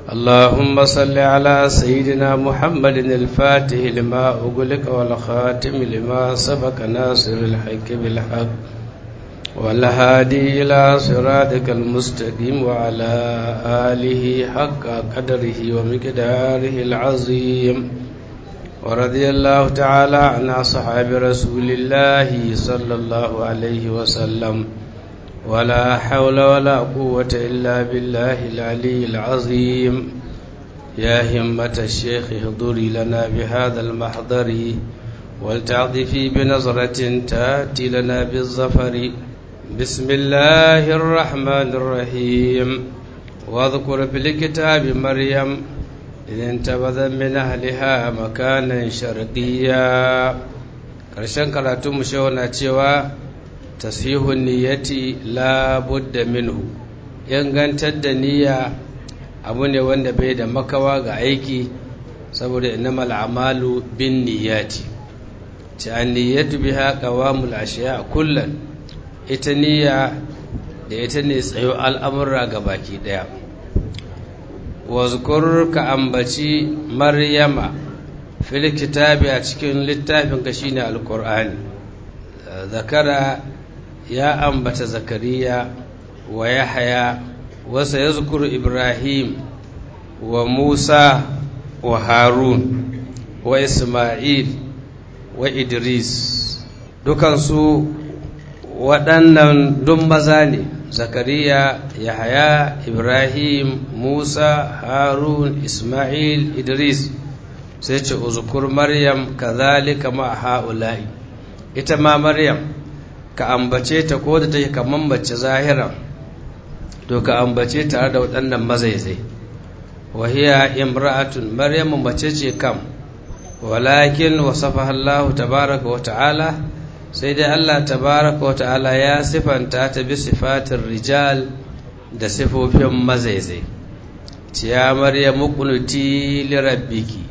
اللهم صل على سيدنا محمد الفاتح لما أغلق والخاتم لما سبق ناصر الحق بالحق والهادي إلى صراطك المستقيم وعلى آله حق قدره ومقداره العظيم ورضي الله تعالى عن أصحاب رسول الله صلى الله عليه وسلم ولا حول ولا قوة إلا بالله العلي العظيم يا همة الشيخ اهضري لنا بهذا المحضر ولتعطفي بنظرة تأتي لنا بالظفر بسم الله الرحمن الرحيم واذكر في الكتاب مريم إذ انتبذ من أهلها مكانا شرقيا ƙarshen karatun mu na cewa tasihun niyyati la budda minhu ingantar da niyya abu ne wanda bai da makawa ga aiki saboda innamal a'malu bin niyyati ta niyyatu biha qawamul ashiya kullan ita niyya da ita ne tsayo al'amura ga baki daya wazkur ka ambaci maryama fil kitabi a cikin littafin ka shine alqur'ani zakara ya ambata zakariya wa yahya wa sayazkuru ibrahim wa musa wa harun wa isma'il wa idris dukansu waɗannan duk maza ne zakariya yahaya ibrahim musa harun isma'il idris sai ce uzukur maryam kazalika ma ha'ula'i ita ma maryam ka ambace ta ko da take kaman mace zahiran to ka ambace tare da waɗannan mazaizai wahiya imra'atun maryamu mace ce kam walakin wasafaha Allah tabaraka wa ta'ala sai dai Allah tabaraka wa ta'ala ya sifanta ta bi sifatin rijal da sifofin mazaizai ciya maryamu qunuti li rabbiki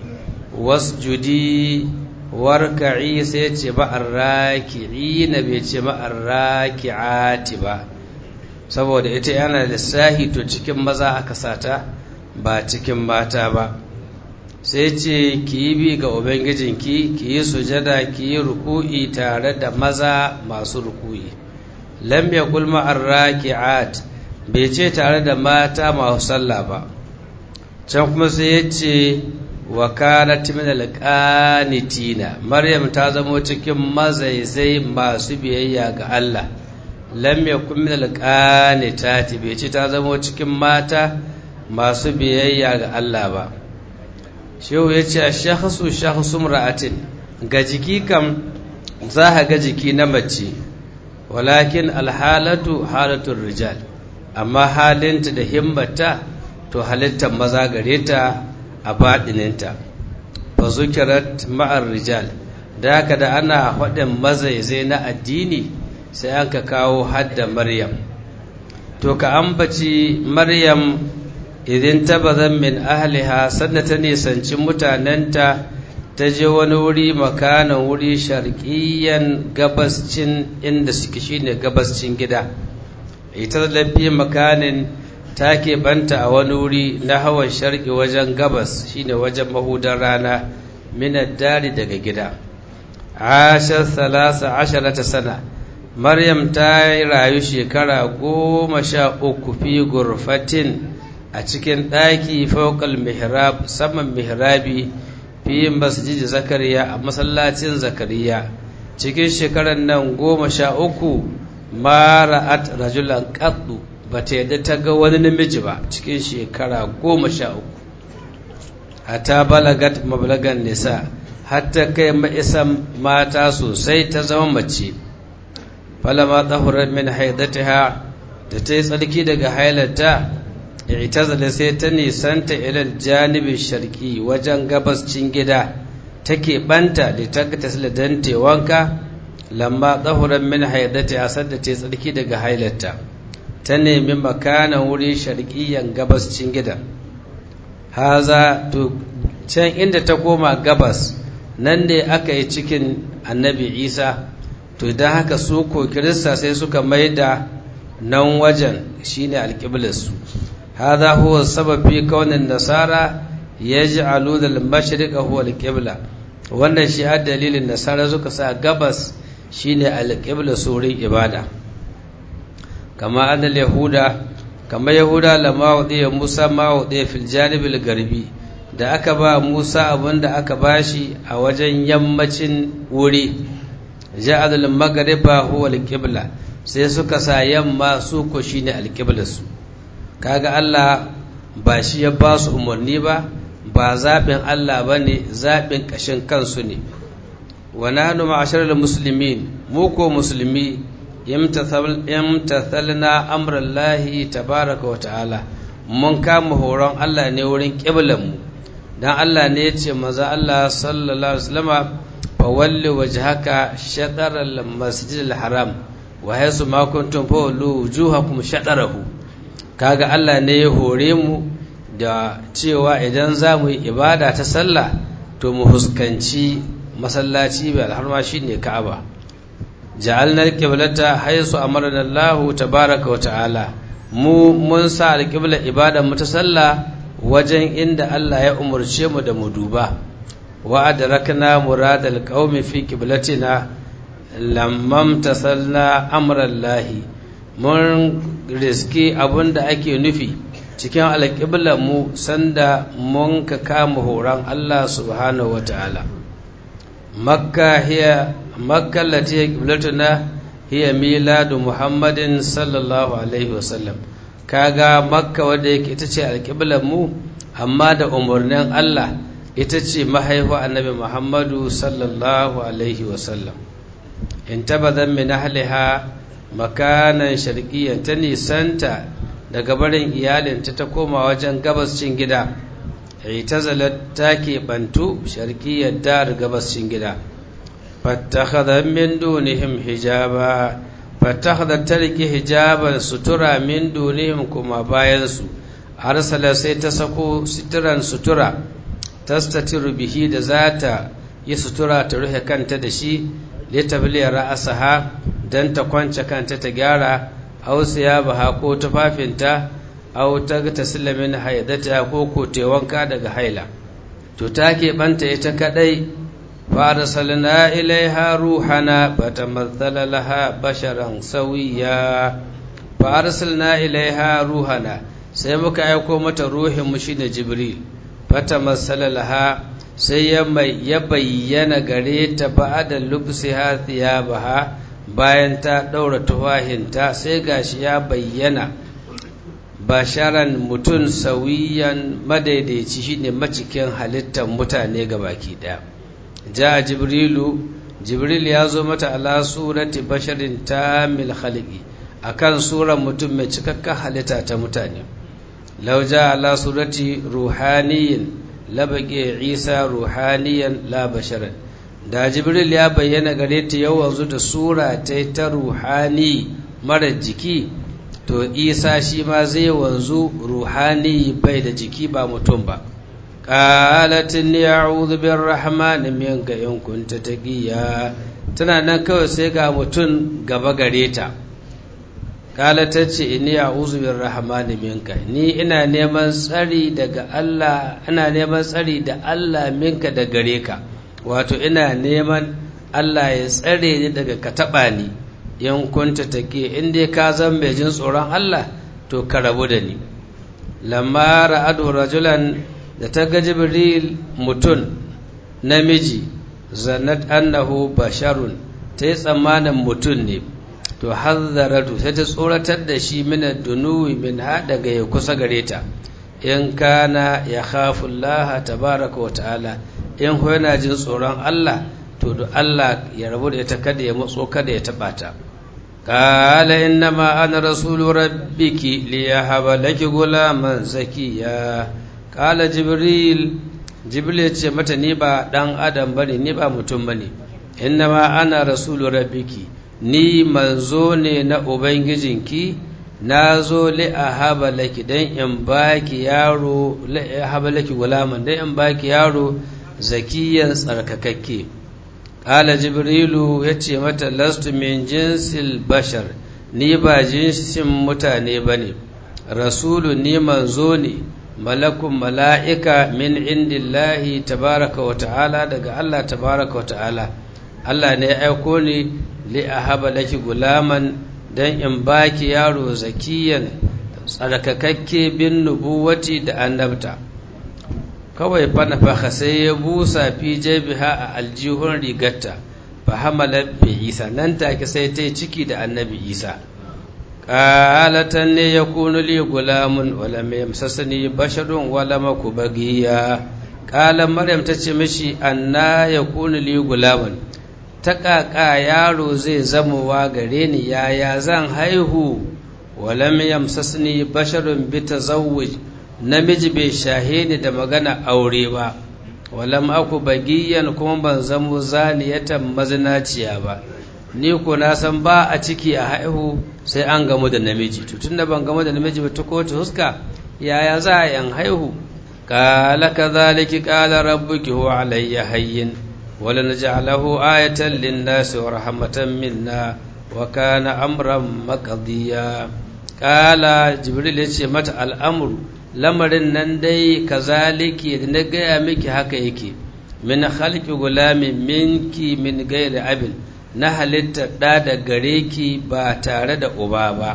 wasjudi warka'i sai ce ba'ar raki'i na bai ce ba'ar raki'ati ba saboda ita yana lissahi to cikin maza aka sata ba cikin mata ba sai ce ki yi bi ga ubangijinki ki yi sujada ki yi ruku'i tare da maza masu ruku'i lam yaqul ma'ar raki'at bai ce tare da mata masu sallah ba can kuma sai ya ce wa kanat min alqanitina maryam ta zamo cikin mazaizai masu biyayya ga Allah lam yakun min alqanitati bai ce ta zamo cikin mata masu biyayya ga Allah ba shehu ya ce shakhsu shakhsu ra'atin ga jiki kam za ga jiki na mace walakin alhalatu halatul rijal amma halinta da himmata to halittar maza gare ta a baɗininta fa zukirat ma'ar rijal da haka da ana faɗin mazaizai na addini sai an ka kawo hadda maryam to ka ambaci maryam idan tabazan min ahliha sannan ta nisanci mutanenta ta je wani wuri makanan wuri sharqiyyan gabascin inda suke shine gabascin gida ita lafi makanin ta banta a wani wuri na hawan sharki wajen gabas shine wajen mahudan rana minar dari daga gida ashar salasa asharata sana maryam ta yi rayu shekara goma sha uku fi gurfatin a cikin ɗaki faukal mihrab saman mihrabi fi masjid zakariya a masallacin zakariya cikin shekarar nan goma sha uku mara'at rajulan qaddu ba ta yadda ta ga wani namiji ba cikin shekara goma sha uku hata balagat mablagan nisa hatta kai ma'isan mata sosai ta zama mace falama tsahurar min haidatiha da ta yi tsarki daga hailata itazala sai ta nisanta ilal janibin sharki wajen gabascin gida take banta da ta tasila don wanka lamma tsahurar min haidatiha sadda ta yi tsarki daga hailata ta nemi makanan wuri sharƙiyan gabascin gidan haza to can inda ta koma gabas nan ne aka yi cikin annabi isa to don haka su ko kirista sai suka maida nan wajen shine alƙiblarsu hadha huwa sabab fi kaunin nasara yaj'aluna al-mashriq huwa al-qibla wannan shi a dalilin nasara suka sa gabas shine al-qibla surin ibada kama annal yahuda kama yahuda lama wadiya musa ma wadiya fil janibil garbi da aka ba musa abinda aka bashi a wajen yammacin wuri ja'al al-maghriba huwa al-qibla sai suka sa yamma su ko shine al-qibla su kaga Allah ba shi ya ba su umarni ba ba zaɓin Allah ba ne zaɓin ƙashin kansu ne wa nanu ma'asharar musulmin mu ko musulmi imtathalna amrallahi tabaraka wa ta'ala mun kama horon Allah ne wurin mu dan Allah ne ya ce maza Allah sallallahu alaihi wasallama fa walli wajhaka shatr al-masjid al-haram wa haythu ma kuntum fa wallu wujuhakum shatrahu kaga Allah ne ya hore mu da cewa idan za mu yi ibada ta sallah to mu huskanci masallaci bai alharma shine Ka'aba ja'alna al-qiblata haythu amarna Allah tabaaraka wa ta'ala mu mun sa al-qibla ibadan mu ta sallah wajen inda Allah ya umurce mu da mu duba wa adrakna muradal qaumi fi qiblatina lamma tasalna amra Allah mun riski abinda ake nufi cikin alƙiblar mu sanda mun ka kama horon Allah subhanahu wa ta'ala makka hiya makka lati hiya qiblatuna hiya miladu muhammadin sallallahu alaihi wasallam kaga makka wadda yake ita ce alƙiblar mu amma da umarnin Allah ita ce mahaifa annabi muhammadu sallallahu alaihi wasallam in tabbatar min ahliha makanan sharqiyyan ta nisanta daga barin iyalinta ta koma wajen gabascin gida itazalat ta keɓantu sharkiyar dar gabascin gida fattakhadha min dunihim hijaba fattakhadha ta rike hijaban sutura min dunihim kuma bayansu arsala sai ta sako suturan sutura tastatiru bihi da zata yi sutura ta rufe kanta da shi litabliya ra'asaha dan ta kwance kanta ta gyara aw siyabaha ko tufafinta aw tagtasila min haidata ko ko wanka daga haila to take banta ita kadai fa arsalna ilaiha ruhana fatamathala laha basharan sawiya fa arsalna ilaiha ruhana sai muka aiko mata ruhin mu shine jibril fatamathala laha sai ya ya bayyana gare ta ba'da lubsiha thiyabaha bayan ta ɗaura tufahinta sai gashi ya bayyana basharan mutum sauyiyan madaidaici shine macikin halittar mutane ga baki ɗaya ja jibrilu jibril ya zo mata ala surati basharin tamil khalqi akan suran mutum mai cikakken halitta ta mutane law ja ala surati ruhaniyin labaqi isa ruhaniyan la basharan da jibril ya bayyana gare ta yau wanzu da sura ta ta ruhani mara jiki to isa shi ma zai wanzu ruhani bai da jiki ba mutum ba qalatin ya'udhu birrahman minka in kunta taqiya tana nan kawai sai ga mutum gaba gare ta kala ta ce inni a'udhu birrahman minka ni ina neman tsari daga Allah ina neman tsari da Allah minka da gare ka wato ina neman Allah ya tsare ni daga ka taɓa ni in kunta take in dai ka zan mai jin tsoron Allah to ka rabu da ni lamma ra'adu rajulan da ta ga jibril mutum namiji zanat annahu basharun ta yi tsammanin mutum ne to hazzaratu sai ta tsoratar da shi mina dunuwi min ha daga ya kusa gare ta in kana ya khafu Allah tabaraka wa ta'ala in ko yana jin tsoron Allah to da Allah ya rabu da ita kada ya matso kada ya taba ta qala innama ana rasulu rabbiki liyahaba laki gulaman zakiya qala jibril jibril ya ce mata ni ba dan adam bane ni ba mutum bane innama ana rasulu rabbiki ni manzo ne na ubangijinki na zo li'ahaba laki dan in baki yaro li'ahaba laki gulaman dan in baki yaro zakiyan tsarkakakke ƙala jibrilu ya ce mata lastu min jinsil bashar ni ba jinsin mutane ba ne rasulu ni manzo ne malakun mala'ika min indillahi tabaraka wa ta'ala daga Allah tabaraka wa ta'ala Allah ne ya aiko ni li ahaba laki gulaman dan in baki yaro zakiyan tsarkakakke bin nubuwati da annabta kawai fanafaha sai ya busa fi jabiha a aljihun rigarta fa hamala bi isa nan take sai ta yi ciki da annabi isa qalatan ne yakunu li gulamun wala mai yamsasani basharun wala maku bagiya qala maryam tace mishi anna yakunu li gulamun ta ƙaƙa yaro zai zamowa gare ni yaya zan haihu walam yamsasni basharun bi tazawwuj namiji bai shahe ni da magana aure ba walam aku bagiyan kuma ban zamo zaniyatan mazinaciya ba ni ko na san ba a ciki a haihu sai an gamu da namiji to tunda ban gamu da namiji ba ta kowace huska yaya za a yan haihu qala kadhalika qala rabbuki huwa alayya hayyin ولنجعله آية للناس ورحمة منا وكان أمرا مقضيا قال جبريل يce mata al'amuru lamarin nan dai kazaliki na gaya miki haka yake min khalqi gulamin minki min gairi abin na halitta ɗa da gare ki ba tare da uba ba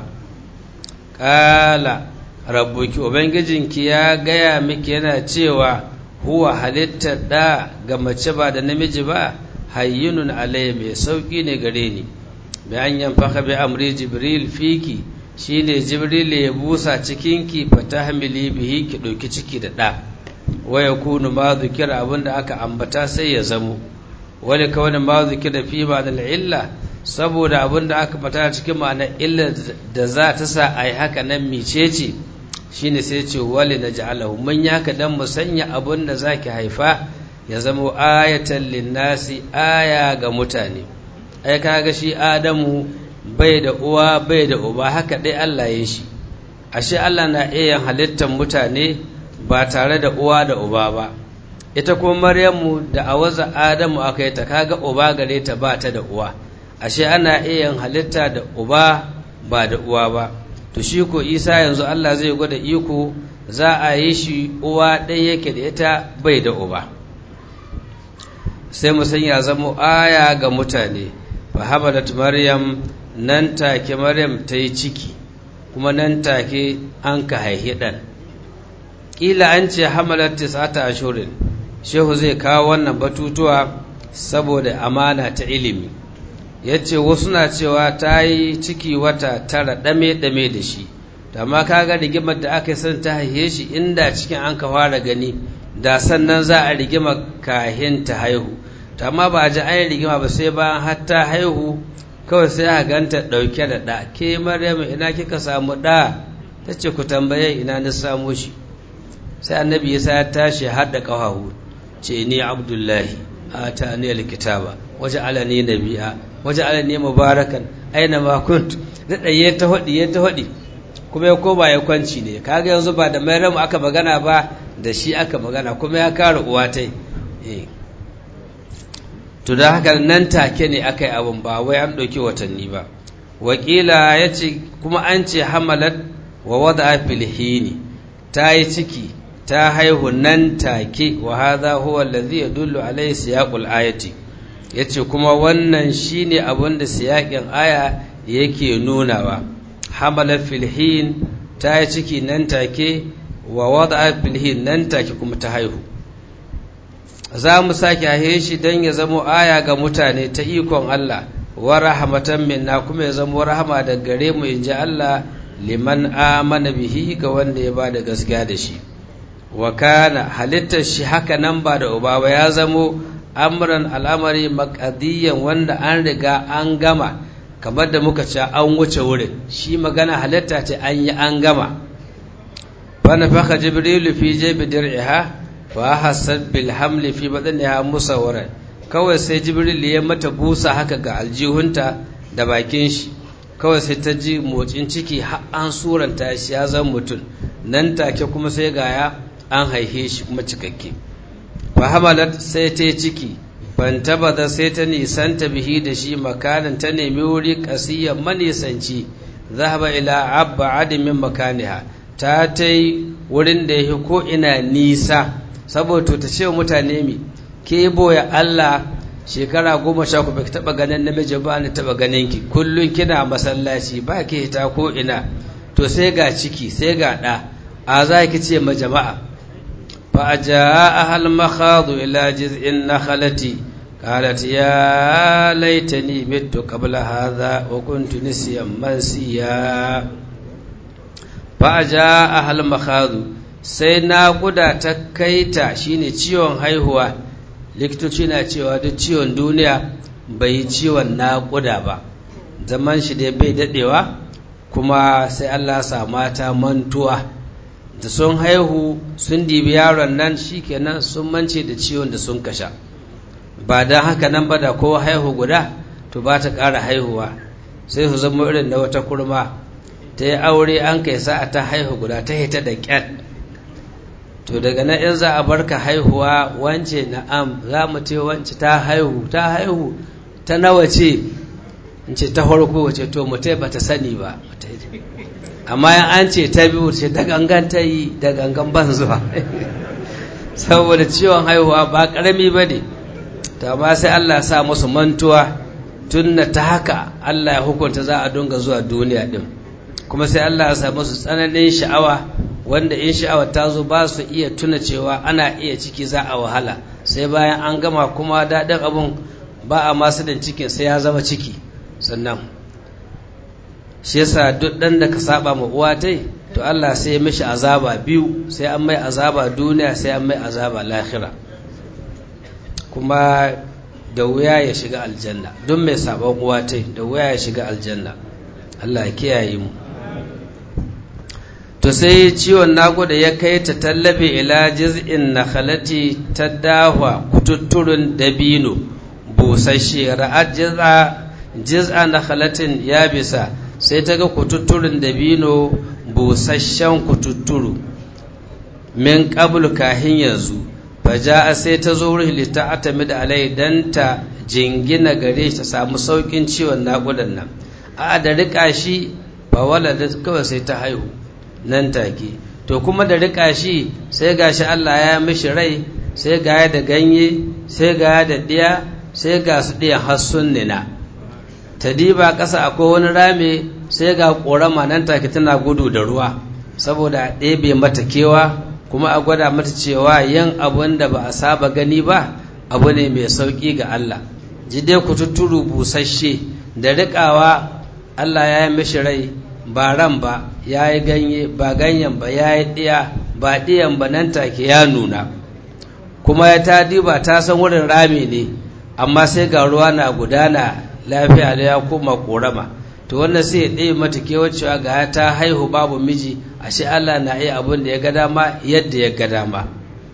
ƙala rabbuki ubangijinki ya gaya miki yana cewa huwa halittar ɗa ga mace ba da namiji ba hayyunun alayya mai sauƙi ne gare ni bi an yanfaka bi amri jibril fiki shine jibril ya busa cikinki fata hamili bihi ki ɗauki ciki da ɗa waya kunu ma zukira abinda aka ambata sai ya zamo wani kawai ma zukira fi ba da illa saboda abinda aka fata cikin ma'anar illa da za ta sa a yi haka nan micece shine sai ce wali na ja'alahu mun yi haka dan mu sanya abin da zaki haifa ya zama ayatan linnasi aya ga mutane ai kaga shi adamu bai da uwa bai da uba haka dai Allah ya shi ashe Allah na iya halittar mutane ba tare da uwa da uba ba ita kuma maryamu da awaza adamu aka yi ta kaga uba gare ta ba ta da uwa ashe ana iya halitta da uba ba da uwa ba to shi ko isa yanzu Allah zai gwada iko za a yi shi uwa ɗaya yake da ita bai da uba sai mu ya zama aya ga mutane fa hamalat maryam nan take maryam ta yi ciki kuma nan take an ka haihi ɗan ƙila an ce hamalat tis'ata ashurin shehu zai kawo wannan batutuwa saboda amana ta ilimi ya ce wasu na cewa ta yi ciki wata tara ɗame-ɗame da shi amma kaga rigimar da aka yi san ta haihe shi inda cikin an ka fara gani da sannan za a rigima kahin ta haihu amma ba a ji an rigima ba sai bayan har ta haihu kawai sai a ganta ɗauke da ɗa ke maryam ina kika samu ɗa ta ce ku tambaye ina na samu shi sai annabi ya ya tashi har da ƙafahu ce ni abdullahi a ta ni alkitaba waje alani nabi'a waje alani mubarakan aina ma kunt da ɗaya ta haɗi ya ta haɗi kuma ya koma ya kwanci ne kaga yanzu ba da maryam aka magana ba da shi aka magana kuma ya kare uwa tai to da haka nan take ne aka yi abin ba wai an ɗauki watanni ba wakila ya ce kuma an ce hamalat wa wada filhini ta yi ciki ta haihu nan take wa hadha huwa allazi yadullu alayhi siyaqul ayati yace kuma wannan shine abin da siyaƙin aya yake nunawa hamalat filhin ta yi ciki nan take wa wada filhin nan take kuma ta haihu za mu sake hahe shi don ya zamo aya ga mutane ta ikon Allah wa rahmatan minna kuma ya zamo rahama da gare mu in ji Allah liman amana bihi ga wanda ya ba da gaskiya da shi wa kana halittar shi haka nan ba da uba ba ya zamo amran al'amari makadiyan wanda an riga an gama kamar da muka ce an wuce wurin shi magana halitta ce an yi an gama fa nafaka jibrilu fi jaybi dir'iha fa hasad bil hamli fi badaniha musawwaran kawai sai jibril ya mata busa haka ga aljihunta da bakin shi kawai sai ta ji motsin ciki har an suranta shi ya zama mutum nan take kuma sai gaya an haihe shi kuma cikakke fa hamalat sai ta ciki fantabada sai ta nisanta bihi da shi makanin ta nemi wuri kasiyan manisanci zahaba ila abba adimin makaniha ta ta yi wurin da ya ko ina nisa saboda ta ce mutane mi ke boya Allah shekara goma sha ku bai taɓa ganin namiji ba ni taɓa ganin ki kullum kina masallaci ba ki hita ko ina to sai ga ciki sai ga ɗa a za ki ce ma jama'a fa a ja'a ahal makhadu ila jiz'in nakhalati qalat ya laitani mittu qabla hadha wa kuntu nisiyan mansiya fa a ja'a ahal makhadu sai naƙuda ta kaita shine ciwon haihuwa likitoci na cewa duk ciwon duniya bai yi ciwon naƙuda ba zaman shi dai bai daɗewa kuma sai Allah sa mata mantuwa da sun haihu sun dibi yaron nan shikenan sun mance da ciwon da sun kasha ba don haka nan ba da kowa haihu guda to ba ta ƙara haihuwa sai su zama irin da wata kurma ta yi aure an kai sa'a ta haihu guda ta hita da ƙyat to daga nan in za a barka haihuwa wance na'am za mu ce wance ta haihu ta haihu ta nawa ce in ce ta farko wace to mutai ba ta sani ba amma yan an ce ta biyu ce da gangan ta yi da gangan ban zuwa saboda ciwon haihuwa ba karami ba ne to amma sai Allah sa musu mantuwa tun ta haka Allah ya hukunta za a dunga zuwa duniya din kuma sai Allah ya sa musu tsananin sha'awa wanda in sha'awar ta zo ba su iya tuna cewa ana iya ciki za a wahala sai bayan an gama kuma daɗin abun ba a masu da cikin sai ya zama ciki sannan shi yasa duk ɗan da ka saba ma uwa tai to Allah sai ya mishi azaba biyu sai an mai azaba duniya sai an mai azaba lahira kuma da wuya ya shiga aljanna duk mai sabon uwa tai da wuya ya shiga aljanna Allah ya kiyaye mu to sai ciwon naƙuda ya kai ta tallabe ila jiz'in nakhalati ta dahwa kututturun dabino busasshe ra'ad jiz'a jiz'a nakhalatin ya bisa sai ta ga kututturun dabino busasshen kututturu min qablu kahin yanzu faja'a sai ta zo wurin lita'atamid alai dan ta jingina gare ta samu saukin ciwon naƙudan nan a da rika shi fa walada kawai sai ta haihu nan take to kuma da rika shi sai gashi Allah ya mishi rai sai ga da ganye sai ga da diya sai ga su diyan hassun nina ta diba ƙasa akwai wani rame sai ga ƙorama nan take tana gudu da ruwa saboda a ɗebe mata kewa kuma a gwada mata cewa yin abun da ba a saba gani ba abu ne mai sauƙi ga Allah jide ku tuturu busasshe da riƙawa Allah ya yi mishi rai ba ran ba ya yi ganye ba ganyen ba ya yi ɗiya ba ɗiyan ba nan take ya nuna kuma ya ta diba ta san wurin rami ne amma sai ga ruwa na gudana lafiya da ya koma korama to wannan sai ya ɗaya mata kewacewa ga ta haihu babu miji ashe Allah na iya abin da ya ga dama yadda ya ga dama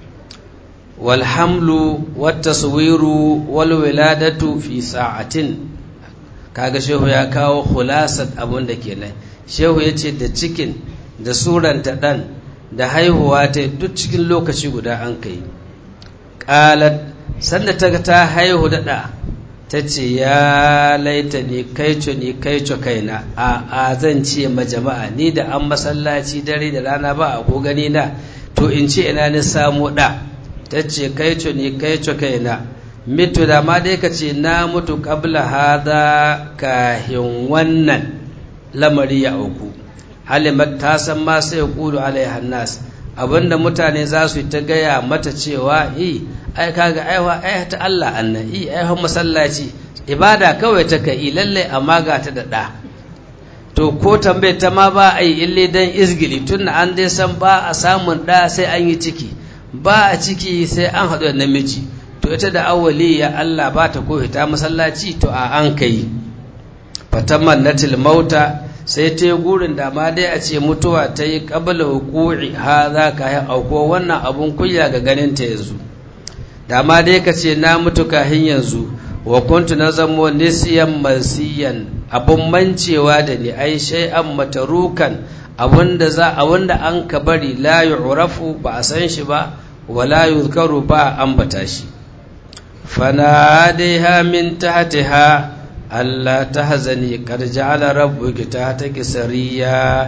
walhamlu wattaswiru wal wiladatu fi sa'atin kaga shehu ya kawo khulasat abin da kenan shehu ya ce da cikin da suranta ɗan da haihuwa ta duk cikin lokaci guda an kai ƙalat sanda ta ta haihu daɗa ta ce ya laita ni kaico ni kaico kaina a a zan ce ma jama'a ni da an masallaci dare da rana ba a ko gani na to in ce ina ni samu ɗa ta ce kaico ni kaico kaina mitu da ma dai ka ce na mutu kabla hada kahin wannan lamari ya auku halimat ta san ma sai kudu alaiha nas abinda mutane za su ta gaya mata cewa i ai kaga aiwa ai ta Allah annan i ai masallaci ibada kawai ta kai lalle amma ga ta da da to ko tambaye ta ma ba ai ille dan izgili tun an dai san ba a samun da sai an yi ciki ba a ciki sai an haɗu da namiji to ita da awwali ya Allah ba ta ko ta masallaci to a an kai fataman natil mauta sai ta yi gurin da ma dai a ce mutuwa ta yi ƙabala hukuri ha za ka yi auko wannan abun kunya ga ganin ta yanzu da ma dai ka ce na mutu kahin yanzu wa kuntu na zamo nisiyan masiyan abun mancewa da ni ai shay'an matarukan abunda za abunda an ka bari la yu'rafu ba a san shi ba wa la yuzkaru ba ambata shi fanadaiha min tahtiha Allah ta hazani kar ja'ala rabbuki ta ta kisariya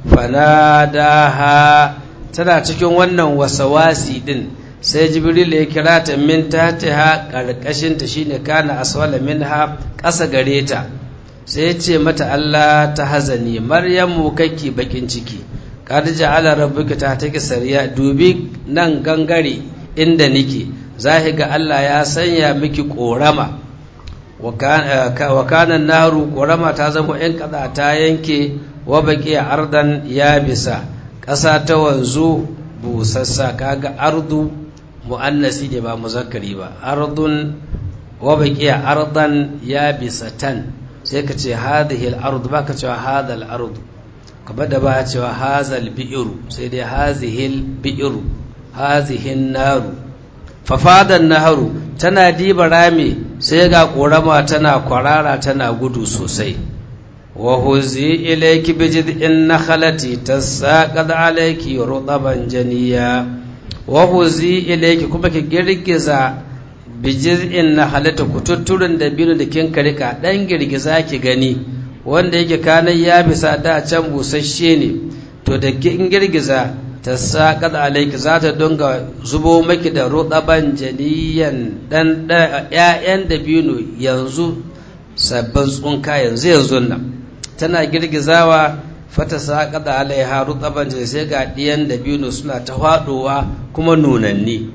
fanadaha tana cikin wannan wasawasi din sai jibril ya kira ta min tatiha karkashin ta shine kana aswala minha ƙasa gare ta sai ya ce mata Allah ta hazani maryamu kake bakin ciki kad ja'ala rabbuka ta take sariya dubi nan gangare inda nike zahi ga Allah ya sanya miki korama wa kana naru korama ta zama in kada ta yanke wa baki ardan ya bisa ƙasa ta wanzu busassa kaga ardu mu'annasi ne ba muzakkari ba ardun wa baki ardan ya bisa tan sai ka ce hadhihi al-ard ba ka cewa hadha al-ard kamar da ba a cewa hadha al-bi'ru sai dai hadhihi al-bi'ru hadhihi an-naru fafadan naharu tana diba rami sai ga korama tana kwarara tana gudu sosai wa huzi ilayki bi jid'in nakhlati tasaqad alayki rutaban janiya wa huzi ilayki kuma ki girgiza bi jid'in nakhlati kututturin da biyu da kin karika dan girgiza ki gani wanda yake kanan ya bisa da can busasshe ne to da kin girgiza ta saƙad alaiki za ta dunga zubo maki da ruɗaban janiyan ɗan ‘ya'yan da biyu yanzu sabbin tsunka yanzu yanzu nan tana girgizawa fata saƙad alaiha ruɗaban jani sai ga ɗiyan da biyu suna ta faɗowa kuma nunanni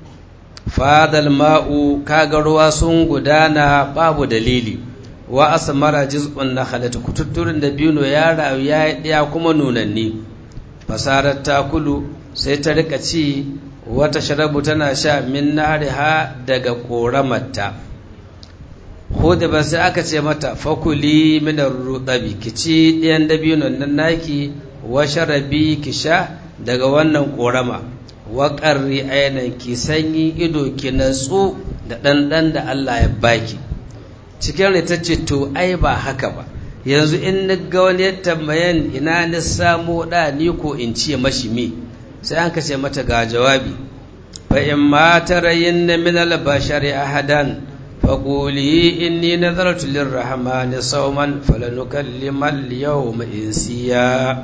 fadal ma'u kaga ruwa sun gudana babu dalili wa asmara jiz'un na halatta kututturin da biyu ya rayu ya yi ɗaya kuma nunanni fasarar takulu sai ta rika ci wata sharabu tana sha min nariha daga ƙoramarta hudu ba sai aka ce mata fakuli minar rudabi ki ci ɗayan dabinon nan naki wa sharabi ki sha daga wannan ƙorama wa ƙarri ainihin ki sanyi ido ki natsu da ɗanɗan da Allah ya baki cikin ta ce to ai ba haka ba yanzu in na ga wani ya tambayan ina na samo da ni ko in ce mashi mi sai an kace mata ga jawabi fa in ma tarayin na min al bashari ahadan fa quli inni nazartu lirrahmani sawman falanukallima al yawma insiya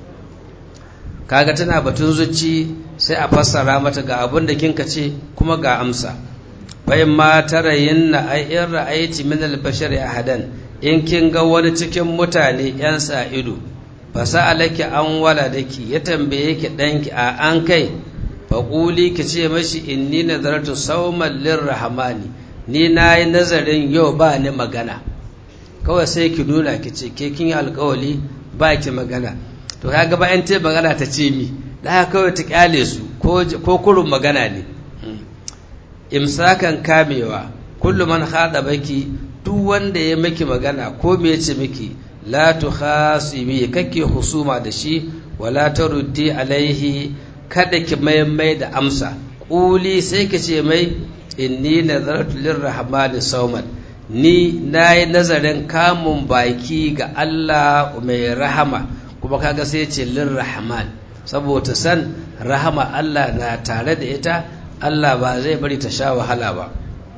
kaga tana batun zuci sai a fassara mata ga abin da kinka ce kuma ga amsa fa in ma tarayin na ai in ra'aiti min al bashari ahadan in kin ga wani cikin mutane ‘yan sa ido, ba sa'alaki an wala da ki ya tambaye ki ɗanki a an kai, faƙuli ki ce mashi inni nazartu sauman lirrahmani ni na yi nazarin yau ba ni magana, kawai sai ki nuna ki ce ke kin yi alkawali ba ki magana, to ya gaba ‘yan te magana ta ce mi, da kawai ta ƙyale su ko kurun magana ne. Imsakan kamewa, kullum man haɗa baki duk wanda ya miki magana ko me yace miki la tukhasibi kake husuma da shi wala taruddi alaihi kada ki mai da amsa quli sai ki ce mai inni nazartu lirrahmani sawman ni nayi nazarin kamun baki ga Allah mai rahama kuma kaga sai ce lirrahman saboda san rahama Allah na tare da ita Allah ba zai bari ta sha wahala ba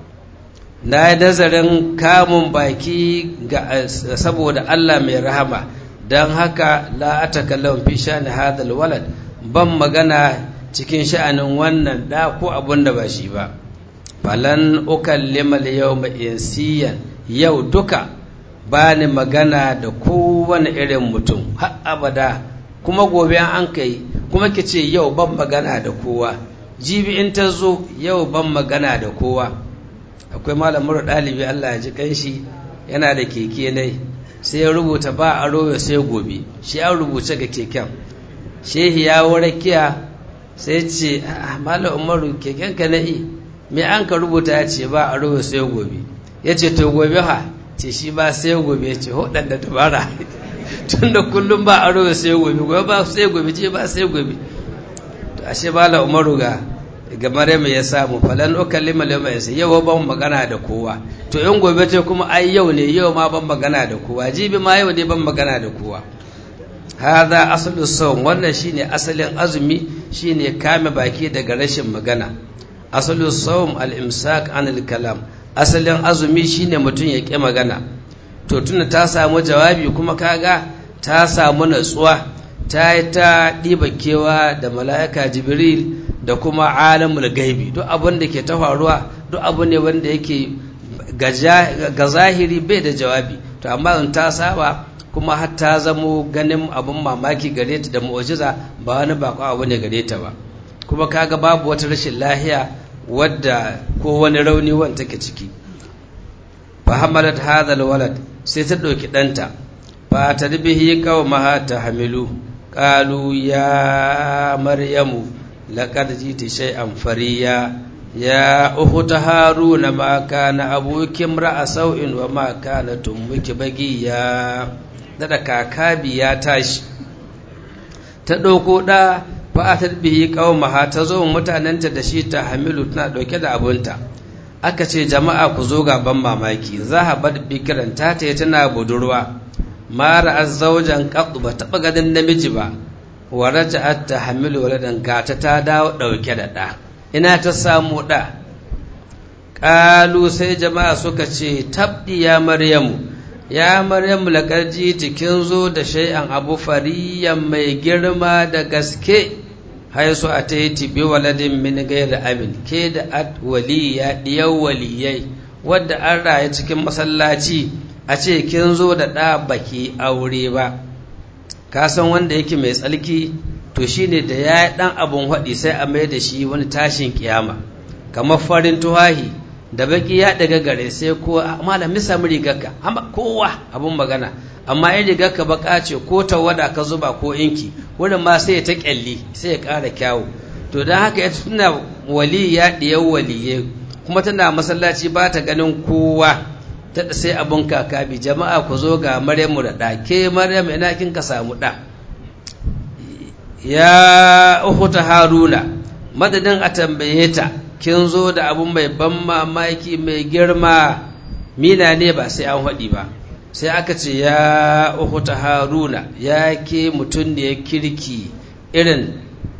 na yi nazarin kamun baki ga saboda Allah mai rahama don haka la ta kallon fi shani hadal walad ban magana cikin sha'anin wannan da ko abun da ba shi ba falan ukallima yawma insiyan yau duka ba ni magana da kowane irin mutum har abada kuma gobe an kai kuma ki ce yau ban magana da kowa jibi in ta zo yau ban magana da kowa akwai malamar ɗalibi Allah ya ji kanshi yana da keke ne sai ya rubuta ba a royo sai gobe shi an rubuce ga keken shehi ya warakiya sai ce malam umaru keken ka na'i me an ka rubuta ya ce ba a royo sai gobe ya ce to gobe ha ce shi ba sai gobe ya ce hudan da dubara tun da kullum ba a royo sai gobe gobe ba sai gobe ce ba sai gobe to ashe malam umaru ga ga Maryam ya samu falan ukallima lama yasa yau ban magana da kowa to in gobe ce kuma ai yau ne yau ma ban magana da kowa jibi ma yau ne ban magana da kowa hadha aslu sawm wannan shine asalin azumi shine kame baki daga rashin magana aslu sawm al-imsak anil kalam asalin azumi shine mutum ya ƙi magana to tunda ta samu jawabi kuma kaga ta samu natsuwa ta yi ta ɗiba kewa da mala'ika jibril da kuma alamul gaibi duk abin da ke ta faruwa duk abu ne wanda yake ga zahiri bai da jawabi to amma in ta saba kuma har ta zamo ganin abin mamaki gare ta da mu'jiza ba wani bako abu ne gare ta ba kuma kaga babu wata rashin lahiya wadda ko wani rauni wanda take ciki fa hamalat hadha alwalad sai ta ɗauki ɗanta fa tadbihi qaumaha tahmilu qalu ya maryamu laqad jiti shay'an fariya ya ukhta haruna ma kana abuki imra'a sau'in wa ma kanat ummuki bagiya da kakabi ya tashi ta ɗauko ɗa fa'atar bihi qaumaha ta zo mutanenta da shi ta hamilu tana ɗauke da abunta aka ce jama'a ku zo gaban mamaki zahabat bikiran ta ta tana budurwa mara azzaujan qad ba taɓa ganin namiji ba wa raja'at ta hamilu waladan gata ta dawo ɗauke da ɗa ina ta samu ɗa ƙalu sai jama'a suka ce tabdi ya maryamu ya maryamu laƙarji kin zo da shay'an abu fariyan mai girma da gaske haisu a ta yi tibi waladin min gaira amin ke da at waliya ɗiyar waliyai wadda an raye cikin masallaci a ce kin zo da ɗa baki aure ba ka san wanda yake mai tsalki to shine da ya yi ɗan abun haɗi sai a mai da shi wani tashin kiyama kamar farin tuhahi da baki ya daga gare sai ko malam samu rigarka kowa abun magana amma in rigarka baka ce ko tawada ka zuba ko inki wurin ma sai ta kyalli sai ya ƙara kyawu to don haka ya tuna wali ya ɗiyar waliye kuma tana masallaci ba ta ganin kowa ta sai abun kakabi jama'a ku zo ga maryamu da ɗa ke maryamu ina kin ka samu ɗa ya uhuta haruna madadin a tambaye ta kin zo da abu mai ban mamaki mai girma mina ne ba sai an haɗi ba sai aka ce ya uhuta haruna ya ke mutum da ya kirki irin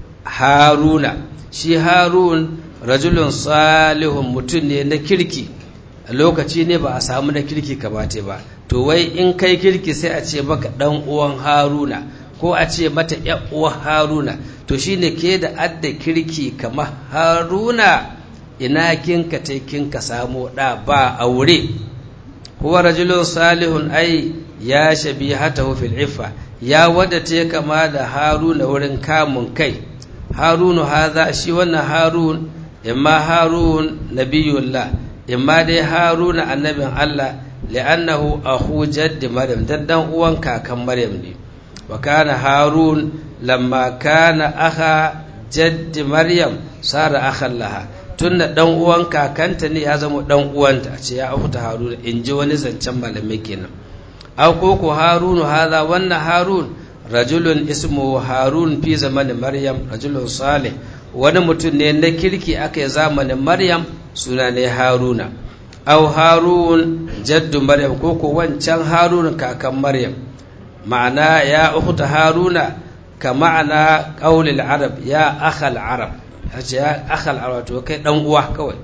haruna shi harun rajulun salihun mutum ne na kirki a lokaci ne ba a samu na kirki kamata ba to wai in kai kirki sai a ce maka ɗan uwan haruna ko a ce mata uwan haruna to shine ke da adda kirki kamar haruna ina kinka te kinka samu da ba aure huwa rajulun salihun ai ya shabihatahu fil iffa ya wada te kama da haruna wurin kamun kai harunu haza shi wannan harun imma harun nabiyullah imma dai haruna annabin Allah li'annahu akhu jaddi maryam dan dan uwan kakan maryam ne wa kana harun lamma kana akha jaddi maryam sara akhan laha tunda dan uwan kakanta ne ya zama dan uwanta a ce ya afuta haruna in ji wani zancen malamai kenan aw ko ko harunu hadha wannan harun rajulun ismu harun fi zamanin maryam rajulun salih wani mutum ne na kirki aka yi zamanin maryam suna ne haruna aw harun jaddu maryam ko ko wancan harun kakan maryam ma'ana ya ukhta haruna ka ma'ana qaulil arab ya akhal arab hace ya akhal arab to kai dan uwa kawai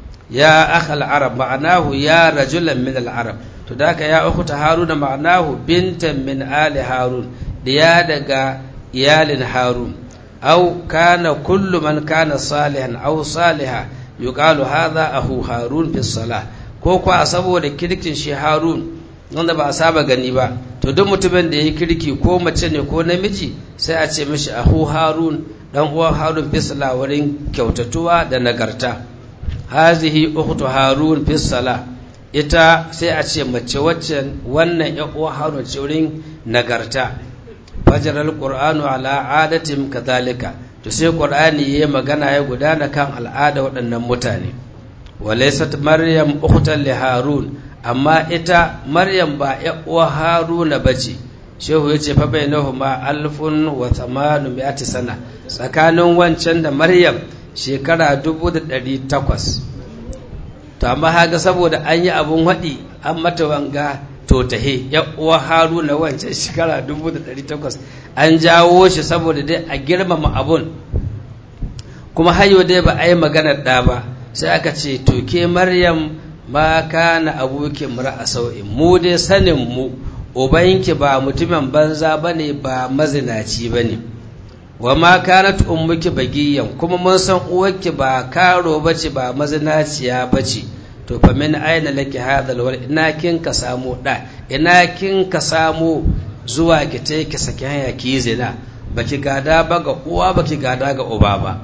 ya akhal arab ma'anahu ya rajulan min al arab to daka ya ukhta haruna ma'anahu bintan min ali harun diya daga iyalin harun aw kana kullu man kana salihan aw saliha yuqalu hadha ahu harun fi salah ko kuwa saboda kirkin shi harun wanda ba a saba gani ba to duk mutumin da ya kirki ko mace ne ko namiji sai a ce mishi ahu harun dan uwan harun fisala wurin kyautatuwa da nagarta hazihi ukhtu harun fisala ita sai a ce mace waccan wannan ya uwan harun ce wurin nagarta fajar alqur'anu ala adatim kadhalika to sai qur'ani yayi magana ya gudana kan al'ada waɗannan mutane walaysat maryam ukhtan li harun amma ita maryam ba uwa haruna ba ce shehu ya ce fa bai ma alfun wa tsamanu mi'ati sana tsakanin wancan da maryam shekara dubu da ɗari takwas to amma haga saboda an yi abun haɗi an mata wanga to tahe uwa haruna wancan shekara dubu da ɗari takwas an jawo shi saboda dai a girmama abun kuma hayo dai ba a yi maganar ɗa ba sai aka ce to ke maryam ma kana abuki a sau'in mu dai sanin mu ubanki ba mutumin banza bane ba mazinaci bane wa ma kanat ummuki bagiyan kuma mun san uwarki ba karo bace ba mazinaciya bace to fa min aina laki hadhal wal ina kin ka samu da ina kin ka samu zuwa ki ta ki saki hanya ki zina baki gada ba ga uwa baki gada ga uba ba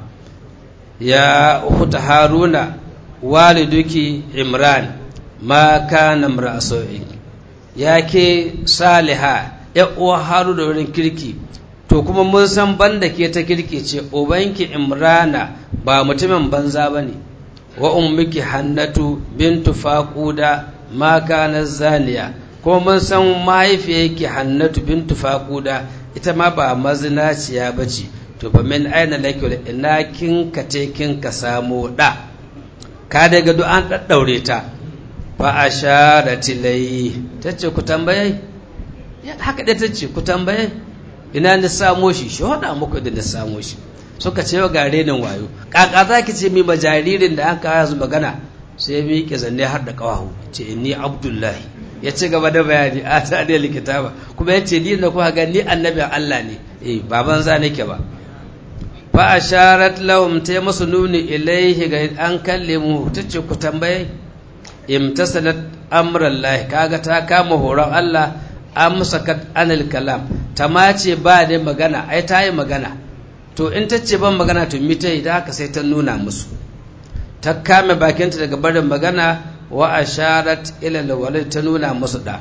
ya ukhta haruna waliduki imran ma kana imra'asu'in ya ke saliha ya uwa haru da wurin kirki to kuma mun san banda ke ta kirki ce ubanki imrana ba mutumin banza bane wa ummiki hannatu bintu faquda ma kana zaniya kuma mun san mahaifiyarki hannatu bintu faquda ita ma ba mazinaciya bace to fa min aina laki ina kin ka te kin ka samu da ka daga duk an daddaure ta fa asharat ilai tace ku tambaye haka da tace ku tambaye ina ni samo shi shi hada muku da na samo shi suka ce wa gare nan wayo kaka za ki ce mi ma jaririn da an kawo yanzu magana sai mi ke zanne har da kawahu ce ni abdullahi ya ci gaba da bayani a ta da likita ba kuma ya ce ni da kuka ga ni annabin Allah ne eh baban za nake ba fa asharat lahum ta musu nuni ilaihi ga an kalle mu tace ku tambaye imtasalat amrallahi kaga ta kama horon Allah amsakat anil kalam ta mace ba da magana ai ta yi magana to in ta ce ban magana to mita yi da haka sai ta nuna musu ta kame bakinta daga barin magana wa asharat ila alwalid ta nuna musu da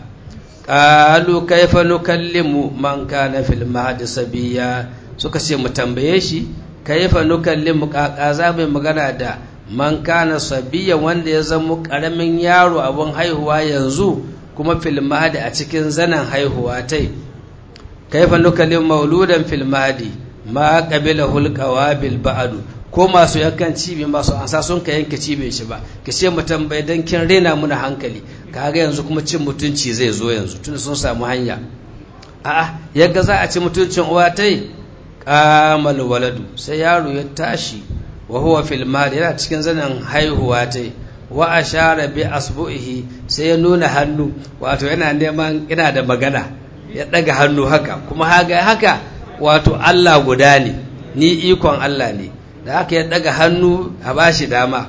qalu kaifa nukallimu man kana fil mahdi sabiya suka ce mu tambaye shi kaifa nukallimu kaka za mu magana da man kana sabiya wanda ya zama karamin yaro abun haihuwa yanzu kuma fil mahdi a cikin zanen haihuwa tai kaifa nukallimu mauludan fil mahdi ma qabila hulqawa bil ba'du ko masu yankan cibi masu ansa sun ka yanke cibe shi ba ki ce mu tambaye dan kin rena muna hankali kaga yanzu kuma cin mutunci zai zo yanzu tun sun samu hanya a'a yadda za a ci mutuncin uwa tai qamal waladu sai yaro ya tashi wa huwa fil mal yana cikin zanen haihuwa tai wa ashara bi asbu'ihi sai ya nuna hannu wato yana neman ina da magana ya daga hannu haka kuma haga haka wato Allah guda ne ni ikon Allah ne da haka ya daga hannu a bashi dama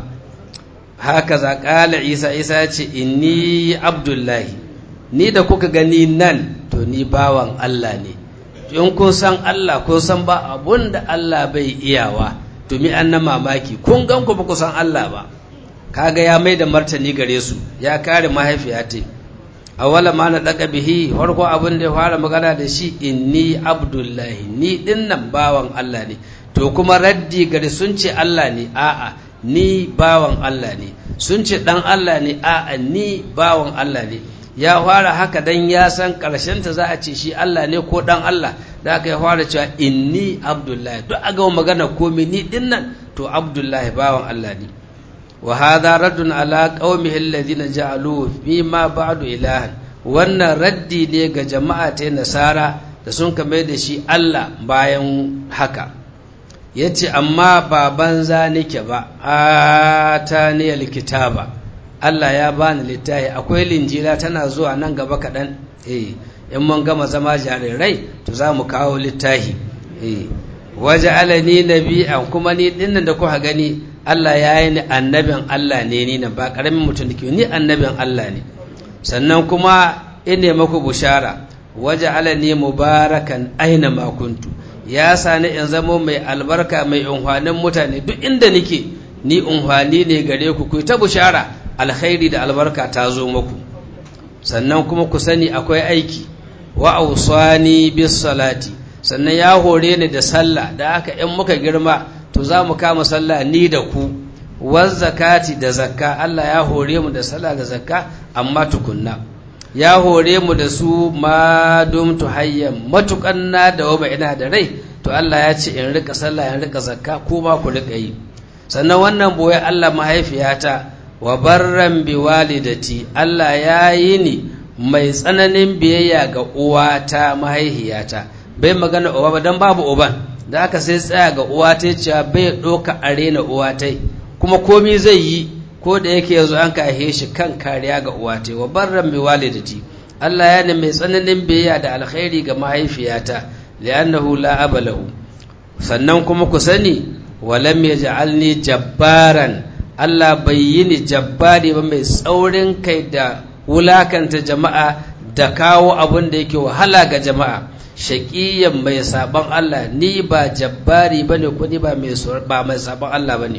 haka za ƙala isa isa ya ce inni abdullahi ni da kuka gani nan to ni bawan Allah ne in kun san Allah kun san ba abun da Allah bai iyawa to mi an na mamaki kun gan ku ba ku san Allah ba kaga ya mai da martani gare su ya kare mahaifiya ta awala ma na daga bihi farko abin da ya fara magana da shi inni abdullahi ni dinnan bawan Allah ne to kuma raddi gari sun ce Allah ne a'a ni bawan Allah ne sun ce dan Allah ne a'a ni bawan Allah ne ya fara haka dan ya san karshen ta za a ce shi Allah ne ko dan Allah da aka ya fara cewa inni abdullahi duk a ga magana komai ni dinnan to abdullahi bawan Allah ne wa hadha raddun ala qaumihi alladhina ja'alu bima ba'du ilahan wannan raddi ne ga jama'a ta nasara da sun kame da shi Allah bayan haka ya ce amma ba banza nake ba a ta niyar kitaba Allah ya bani littafi akwai linjila tana zuwa nan gaba kaɗan eh in mun gama zama jarirai to za mu kawo littafi eh waje alani nabi'an kuma ni dinnan da kuka gani Allah ya yi ni annabin Allah ne ni nan ba ƙaramin mutum da ke ni annabin Allah ne sannan kuma ine maku bushara waje alani mubarakan aina makuntu ya sani in zamo mai albarka mai unhwanin mutane duk inda nike ni unhwani ne gare ku ku ta bushara alkhairi da albarka ta zo muku sannan kuma ku sani akwai aiki wa ausani bis salati sannan ya hore ni da sallah da aka in muka girma to za mu kama sallah ni da ku waz zakati da zakka Allah ya hore mu da sallah da zakka amma tukunna ya hore mu da su ma dumtu hayyan matukan na da wama ina da rai to Allah ya ce in rika sallah in rika zakka ko ma ku rika yi sannan wannan boye Allah mahaifiyata wa barran bi walidati Allah ya yi ni mai tsananin biyayya ga uwata mahaifiyata bai magana uba ba dan babu uban da aka sai tsaya ga uwata cewa bai doka arena uwatai kuma komi zai yi ko da yake yanzu an kahe shi kan kariya ga uwate wa barran bi walidati Allah ya ne mai tsananin biyayya da alkhairi ga mahaifiyata li'annahu la abalahu sannan kuma ku sani walam yaj'alni jabbaran Allah bai yi ni jabbari ba mai tsaurin kai da wulakanta jama'a da kawo abin da yake wahala ga jama'a shaƙiyan mai sabon Allah ni ba jabbari ba ne ko ni ba mai sabon Allah ba ne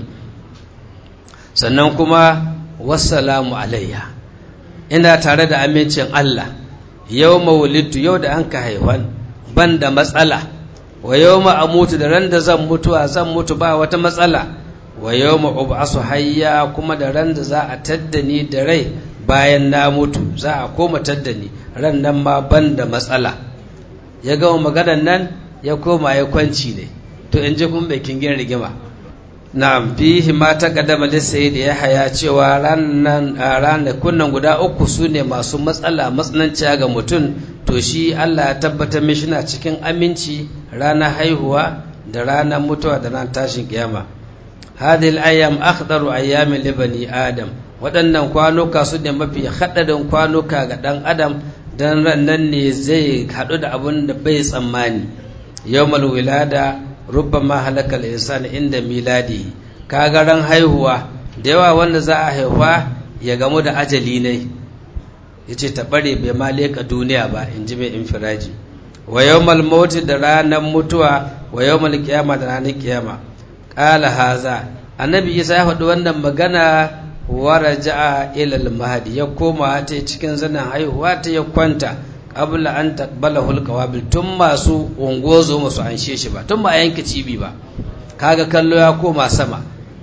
sannan kuma wassalamu alayya ina tare da amincin Allah yau mawulitu yau da an ka haifan ban da matsala wa yau mutu da ran da zan mutuwa zan mutu ba wata matsala wa yau ma'ubasu hayya kuma da ran da za a tadda ni da rai bayan na mutu za a koma tadda ni ran nan ma ban da matsala ya gama maganan nan ya koma ya kwanci ne to in ji kun bai kingin rigima na fihi ma ta kadama lissayi da ya haya cewa ranakun nan guda uku su ne masu matsala matsananciya ga mutum to shi Allah ya tabbatar mishi na cikin aminci ranar haihuwa da ranar mutuwa da ranar tashin kiyama hadhihi al-ayyam akhdaru ayyamin li bani adam waɗannan kwanuka su ne mafi haɗarin kwanuka ga ɗan adam don nan ne zai haɗu da abin da bai tsammani yawmal wilada rubbama halakal insani inda miladi kaga ran haihuwa da yawa wanda za a haifa ya gamu da ajali ne yace ta bare bai ma leka duniya ba in ji mai infiraji wa yawmal mauti da ranar mutuwa wa yawmal qiyama da ranar kiyama qala haza annabi isa ya faɗi wannan magana waraja'a ila al-mahdi ya koma ta cikin zanen haihuwa ta ya kwanta qabla an taqbalahu al-qawabil tun masu ungozo masu anshe shi ba tun ba a yanke cibi ba kaga kallo ya koma sama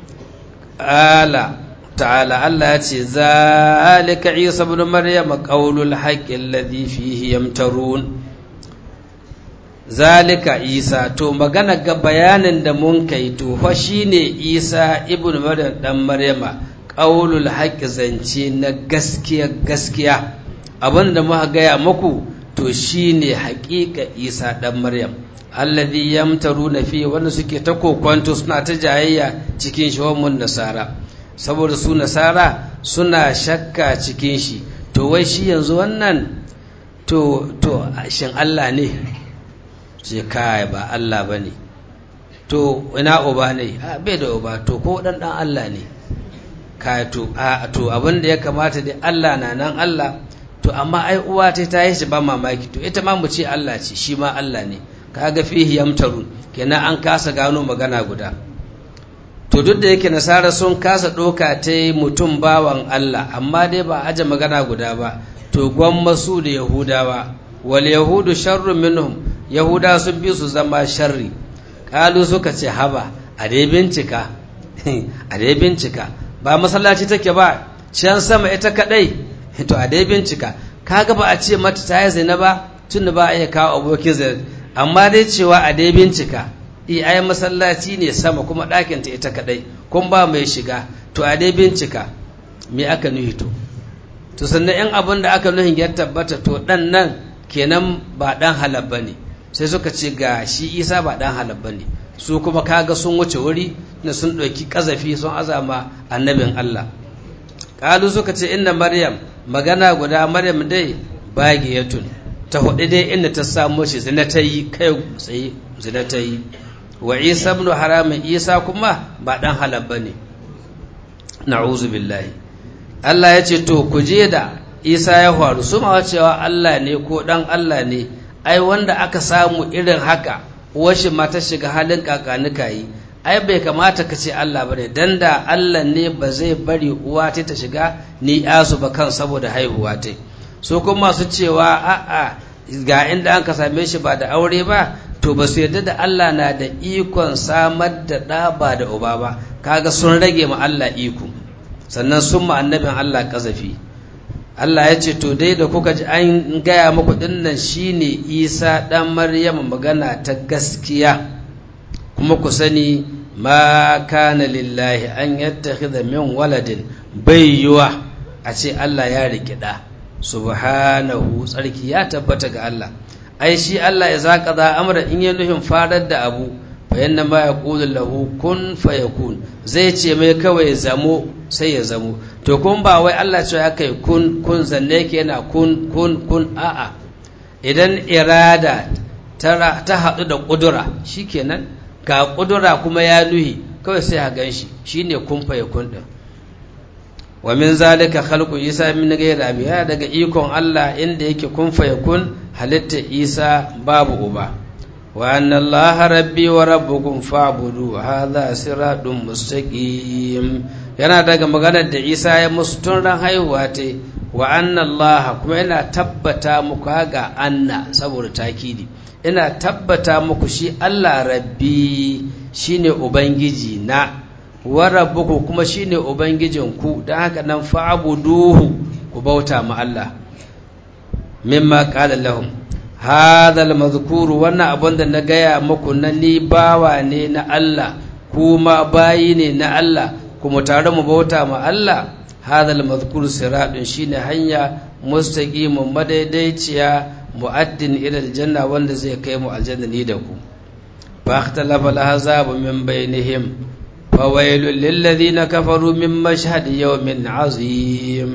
ala ta'ala Allah ya ce zalika Isa ibn Maryam qawlul haqqi alladhi fihi yamtarun zalika Isa to magana ga bayanin da mun kai to fa shine Isa ibn Maryam dan Maryama qawlul haqqi zance na gaskiya gaskiya abinda muka gaya muku to shine haƙiƙa Isa dan Maryam alladhi yamtaruna fi wanda suke ta kokwanto suna ta jayayya cikin shawamun nasara saboda su nasara suna shakka cikin shi to wai shi yanzu wannan to to shin Allah ne ce kai ba Allah bane to ina uba ne a bai da uba to ko dan dan Allah ne kai to a to abin da ya kamata dai Allah na nan Allah to amma ai uwa ta ta yi shi ba mamaki to ita ma mu ce Allah ce shi ma Allah ne kaga fihi yamtarun kenan an kasa gano magana guda to duk da yake nasara sun kasa ɗoka ta mutum bawan Allah amma dai ba aje magana guda ba to gwamma su da yahudawa wal yahudu sharrun minhum yahuda sun bi su zama sharri kalu suka ce haba a dai bincika a dai bincika ba masallaci take ba can sama ita kadai to a dai bincika kaga ba a ce mata ta yi zina ba tun ba a iya kawo abokin zina amma dai cewa a dai bincika i ai masallaci ne sama kuma ɗakinta ita kaɗai kun ba mai shiga to a dai bincika me aka nuhi to to sannan in abin da aka nuhin ya tabbata to ɗan nan kenan ba ɗan halal ba ne sai suka ce ga shi isa ba ɗan halal ba ne su kuma kaga sun wuce wuri na sun ɗauki ƙazafi sun azama annabin allah ƙalu suka ce inda maryam magana guda maryam dai bagiyatun ta hudu dai inda ta samu shi zina ta yi kai tsaye zina ta yi wa isa ibn haramin isa kuma ba dan halal bane na'uzu billahi Allah ya ce to ku je da isa ya faru su ma cewa Allah ne ko dan Allah ne ai wanda aka samu irin haka washi ma ta shiga halin kakanika yi ai bai kamata ka ce Allah bane dan da Allah ne ba zai bari uwa ta ta shiga ni yasu ba kan saboda haihuwa ta su kuma masu cewa a'a ga inda an ka same shi ba da aure ba to ba su yarda da Allah na da ikon samar da ɗa ba da uba ba kaga sun rage ma Allah iko sannan sun ma annabin Allah kazafi Allah ya ce to dai da kuka ji an gaya muku dinnan shine Isa dan Maryam magana ta gaskiya kuma ku sani ma kana lillahi an yattakhidha min waladin bai yiwa a ce Allah ya riki ɗa subhanahu tsarki ya tabbata ga Allah ai shi Allah ya zaka za amra in ya nufin farar da abu fa yanna ma yaqulu lahu kun fayakun zai ce mai kawai zamo sai ya zamo to kun ba wai Allah ce ya kai kun kun zanne yake yana kun kun kun a'a idan irada ta haɗu da ƙudura shikenan ga ƙudura kuma ya nuhi kawai sai a gan shi shine kun fayakun din wa min zalika khalqu isa min ghayri abi ya daga ikon Allah inda yake kun fayakun halitta isa babu uba wa anna Allah rabbi wa rabbukum fa'budu hadha siratun mustaqim yana daga maganar da isa ya musu tun ran haihuwa ta wa anna Allah kuma yana tabbata muku ga anna saboda takidi ina tabbata muku shi Allah rabbi shine ubangiji na wa rabbuku kuma shine ubangijinku don haka nan fa'buduhu ku bauta ma Allah mimma qala lahum hadha al-madhkuru wannan abun da na gaya muku na ni bawa ne na Allah kuma bayi ne na Allah kuma tare mu bauta ma Allah hadha al-madhkuru siratun shine hanya mustaqimun madaidaiciya mu'addin ila aljanna wanda zai kai mu aljanna ni da ku fa ikhtalafa al-ahzab min bainihim fa wailul lil ladina kafaru min mashhad yawmin azim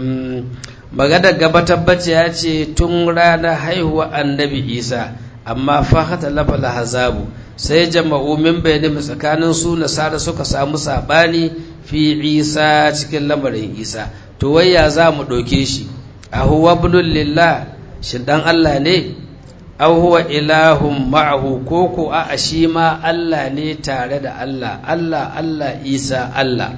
magana gaba tabbace ya ce tun ranar haihuwa annabi isa amma fa ikhtalafa al-ahzab sai jama'u min bainihim tsakanin su nasara suka samu sabani fi isa cikin lamarin isa to wayya za mu ɗauke shi a huwa ibnul lillah shin dan Allah ne aw huwa ilahun ma'ahu ko ko a shi ma Allah ne tare da Allah Allah Allah Isa Allah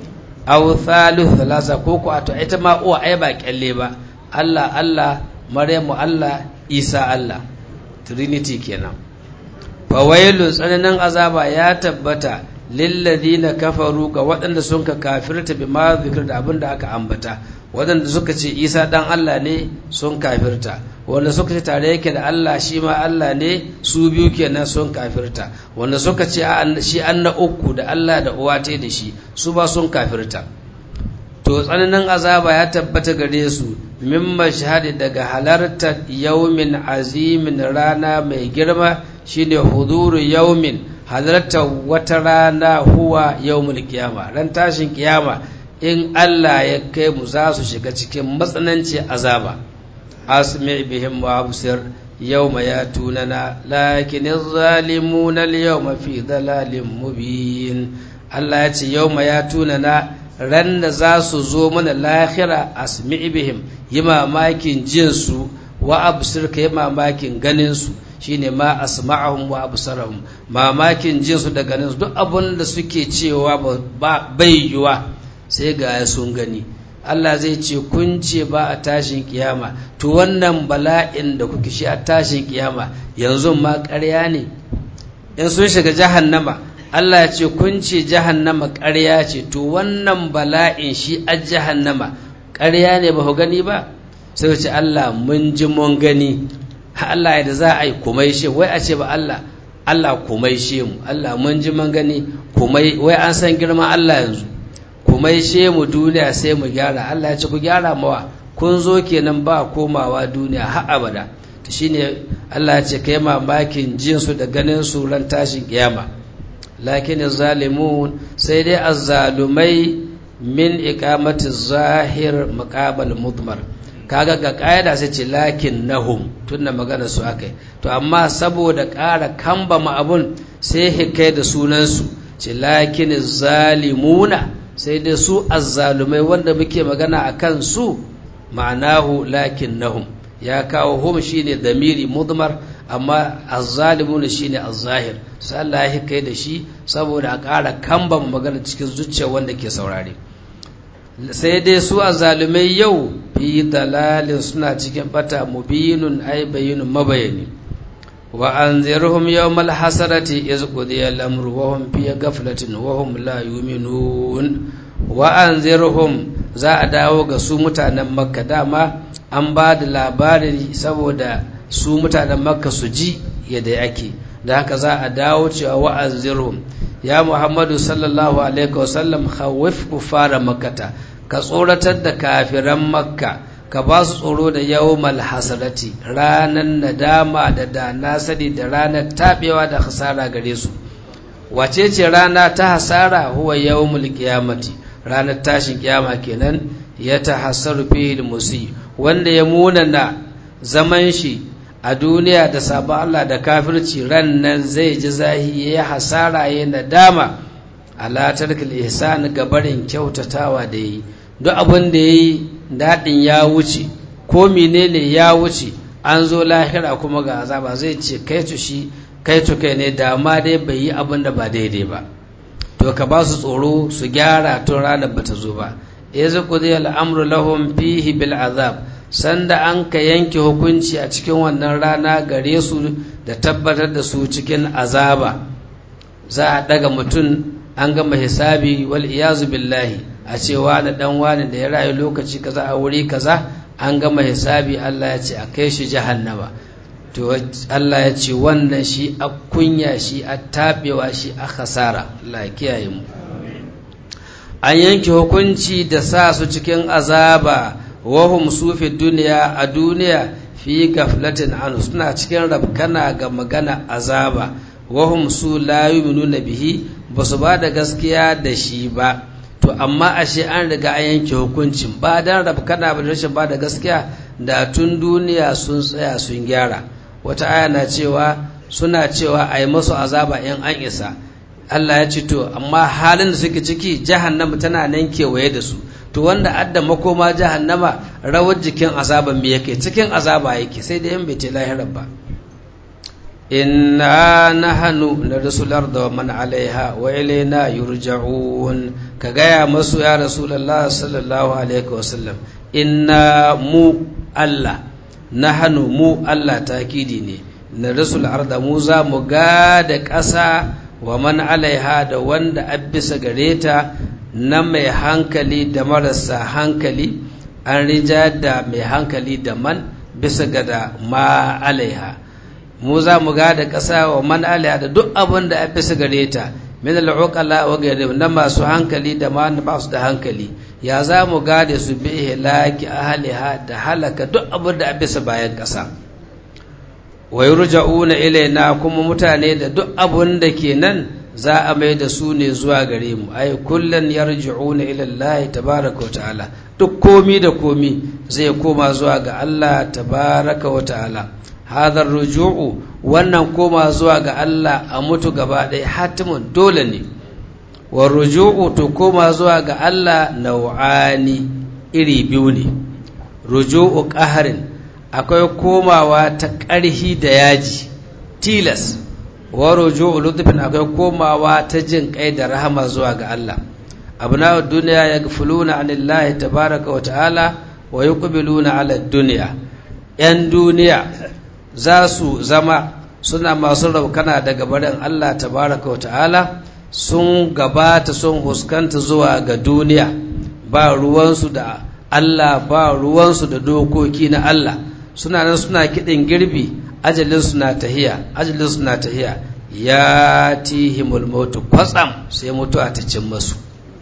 aw thalith thalatha ko ko to ita ma uwa ai ba kyalle ba Allah Allah Maryamu Allah Isa Allah Trinity kenan fawailu tsananin azaba ya tabbata lilladina kafaru ga waɗanda sun ka kafirta bi ma zikir da abin da aka ambata waɗanda suka ce isa ɗan Allah ne sun kafirta wanda suka ce tare yake da Allah shi ma Allah ne su biyu kenan sun kafirta wanda suka ce shi an na uku da Allah da uwa ta da shi su ba sun kafirta to tsananin azaba ya tabbata gare su min mashhadi daga halartar yaumin azimin rana mai girma shine huduru yaumin halartar wata rana huwa yawmul kiyama ran tashin kiyama in Allah ya kai mu za su shiga cikin matsananci azaba asmi bihim wa absir yawma yatunana lakin az-zalimuna al-yawma fi dalalin mubin Allah ya ce yawma yatunana ran da za su zo mana lahira asmi bihim yi mamakin jinsu wa absir ka yi mamakin ganinsu shine ma asma'ahum wa absarahum mamakin jinsu da ganinsu duk abin da suke cewa ba bai yiwa sai ga sun gani Allah zai ce kun ce ba a tashin kiyama to wannan bala'in da kuke shi a tashin kiyama yanzu ma ƙarya ne in sun shiga jahannama Allah ya ce kun ce jahannama ƙarya ce to wannan bala'in shi a jahannama ƙarya ne ba ku gani ba sai ce Allah mun ji mun gani Allah da za a yi kumaishe wai a ce ba Allah Allah kumaishe mu Allah mun ji mun gani kumai wai an san girman Allah yanzu kumaishe mu duniya sai mu gyara Allah ya ce ku gyara mawa kun zo kenan ba komawa duniya har abada to shine Allah ya ce kai mamakin jin su da ganin su ran tashin kiyama lakin zalimun sai dai azzalumai min iqamati zahir maqabal mudmar kaga ga ƙa'ida sai ce lakin nahum tunna magana su akai to amma saboda ƙara kamba ma abun sai hikai da sunansu ce lakin zalimuna sai dai su azzalumai wanda muke magana a kan su ma'anahu lakin nahum ya kawo hum shine damiri mudmar amma azzalimuna shine azzahir sai Allah ya hikai da shi saboda a ƙara kamba magana cikin zuciya wanda ke saurare sai dai su azzalumai yau fi dalalin suna cikin bata mubinun ay bayyinun mabayani wa anzirhum yawmal hasarati iz qudiya al-amru wa hum fi ghaflatin wa hum la yu'minun wa anzirhum za a dawo ga su mutanen makka dama an ba da labari saboda su mutanen makka su ji yadda ake da haka za a dawo cewa wa anzirhum ya muhammadu sallallahu alaihi wasallam khawif kufara makkata ka tsoratar da kafiran makka ka ba su tsoro da yawmal hasarati ranar nadama da da nasari da ranar tabewa da hasara gare su wace ce rana ta hasara huwa yawmul qiyamati ranar tashin kiyama kenan ya tahassaru fihi musi wanda ya munana zaman shi a duniya da sabon Allah da kafirci ran nan zai ji zahi ya hasara ya nadama ala tarkil ihsan ga barin kyautatawa da yi duk abin da yayi dadin ya wuce ko menene ya wuce an zo lahira kuma ga azaba zai ce kai to shi kai to kai ne da ma dai bai yi abin da ba daidai ba to ka ba su tsoro su gyara tun ranar ba ta zo ba yanzu qudiya al'amru lahum fihi bil azab sanda an ka yanke hukunci a cikin wannan rana gare su da tabbatar da su cikin azaba za a daga mutum an gama hisabi wal iyazu billahi a cewa da dan wani da ya rayu lokaci kaza a wuri kaza an gama hisabi Allah ya ce a kai shi jahannama to Allah ya ce wannan shi a kunya shi a tabewa shi a khasara Allah ya kiyaye mu an yanke hukunci da sa su cikin azaba wahum sufi duniya a duniya fi gaflatin anu suna cikin rabkana ga magana azaba wahum su la yu'minuna bihi ba su ba da gaskiya da shi ba to amma ashe an riga an yanke hukuncin ba dan rabkana ba rashin ba da gaskiya da tun duniya sun tsaya sun gyara wata aya na cewa suna cewa a yi masu azaba in an isa Allah ya ce to amma halin da suke ciki jahannama tana nan kewaye da su to wanda adda makoma jahannama rawar jikin azaban me yake cikin azaba yake sai da yan bai ce lahirar ba inna nahnu narsul arda wa man alaiha wa ilaina yurja'un ka gaya masu ya rasulullah sallallahu alaihi wasallam inna mu Allah nahnu mu Allah takidi ne narsul arda mu za mu ga da ƙasa wa man alaiha da wanda abisa gare ta na mai hankali da marasa hankali an rija da mai hankali da man bisa ga da ma alaiha mu za mu ga da ƙasa wa man alaiha da duk abin da bisa gare ta min al'uqala wa ghayrihim na masu hankali da ma ba su da hankali ya za mu ga da su bi ihlaki ahliha da halaka duk abin da bisa bayan ƙasa wa yurja'una ilaina kuma mutane da duk abun da ke nan za a mai da su ne zuwa gare mu ai kullun yarji'una ila Allah tabaaraka wa ta'ala duk komi da komi zai koma zuwa ga Allah tabaaraka wa ta'ala hadha ruju'u wannan koma zuwa ga Allah a mutu gaba ɗaya hatimun dole ne wa ruju'u to koma zuwa ga Allah nau'ani iri biyu ne ruju'u qaharin akwai komawa ta ƙarhi da yaji tilas waro jo lutufin akwai komawa ta jin kai da rahama zuwa ga Allah abna duniya ya gafuluna anillahi tabaraka wa ta'ala wa yuqbiluna ala duniya yan duniya za su zama suna masu raukana daga barin Allah tabaraka wa ta'ala sun gabata sun huskanta zuwa ga duniya ba ruwansu da Allah ba ruwansu da dokoki na Allah suna nan suna kiɗin girbi ajalin suna tahiya ajalin suna tahiya ya tihimul mautu kwatsam sai mutuwa ta cin masu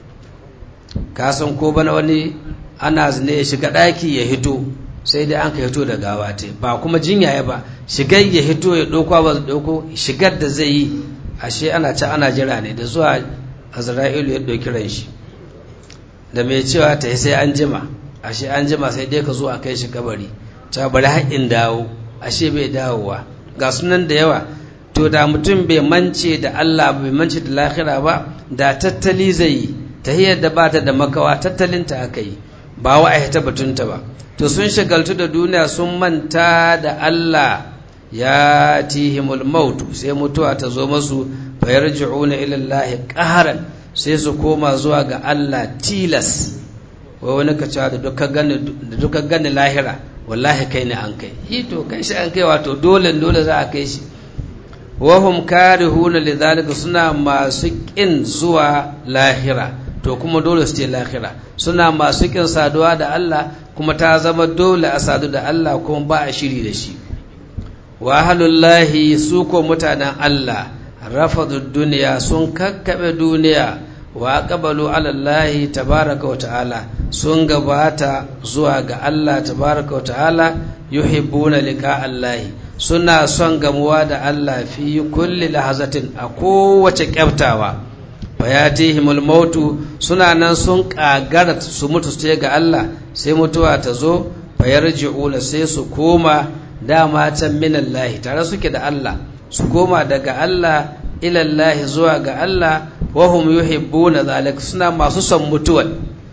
kasan ko bana wani ana zane ya shiga ɗaki ya hito sai dai an ka hito da gawa ta ba kuma jinya ya ba shigar ya hito ya ɗauko ba ɗauko shigar da zai yi ashe ana ci ana jira ne da zuwa azra'ilu ya ɗauki ran shi da mai cewa ta yi sai an jima ashe an jima sai dai ka zo a kai shi kabari ta bari haƙin dawo ashe bai dawowa ga sunan da yawa to da mutum bai mance da Allah bai mance da lahira ba da tattali zai yi tahiyar da ba ta da makawa tattalinta aka yi ba wa ta batunta ba to sun shagaltu da duniya sun manta da Allah ya tihimul mautu sai mutuwa ta zo masu fayarji'una ila Allah qaharan sai su koma zuwa ga Allah tilas wai wani ka cewa da duka gani lahira wallahi kai ne an kai hito kai shi an kai wato dole dole za a kai shi wahum karihuna lidhalika suna masu kin zuwa lahira to kuma dole su ce lahira suna masu kin saduwa da Allah kuma ta zama dole a sadu da Allah kuma ba a shiri da shi wa ahlullahi su ko mutanen Allah rafadu duniya sun kakkabe duniya wa aqbalu ala Allah tabaraka wa ta'ala sun gabata zuwa ga Allah tabaraka wa ta'ala yuhibbuna liqa Allah suna son gamuwa da Allah fi kulli lahazatin a kowace kyaftawa fayatihimul mautu suna nan sun kagara su mutu su ga Allah sai mutuwa ta zo fayarji'una sai su koma dama can minallahi tare suke da Allah su koma daga Allah ilallahi zuwa ga Allah wahum yuhibbuna zalika suna masu son mutuwa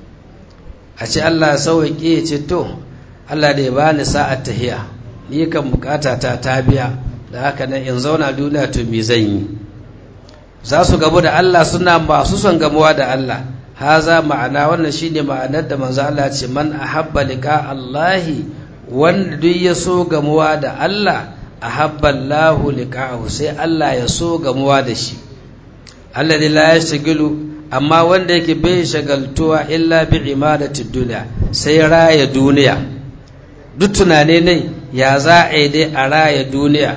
a ce Allah sauƙi ya ce to Allah da ya bani sa'at tahiya ni kan bukata ta ta biya da haka nan in zauna duniya to me zan yi za su gabu da Allah suna masu son gamuwa da Allah haza ma'ana wannan shine ma'anar da manzo Allah ce man ahabba liqa Allahi wanda duk ya so gamuwa da Allah ahabba Allahu liqa'ahu sai Allah ya so gamuwa da shi alladhi la yashghalu amma wanda yake bai shagaltuwa illa bi imadati dunya sai raya duniya duk tunane ne ya za a yi dai a raya duniya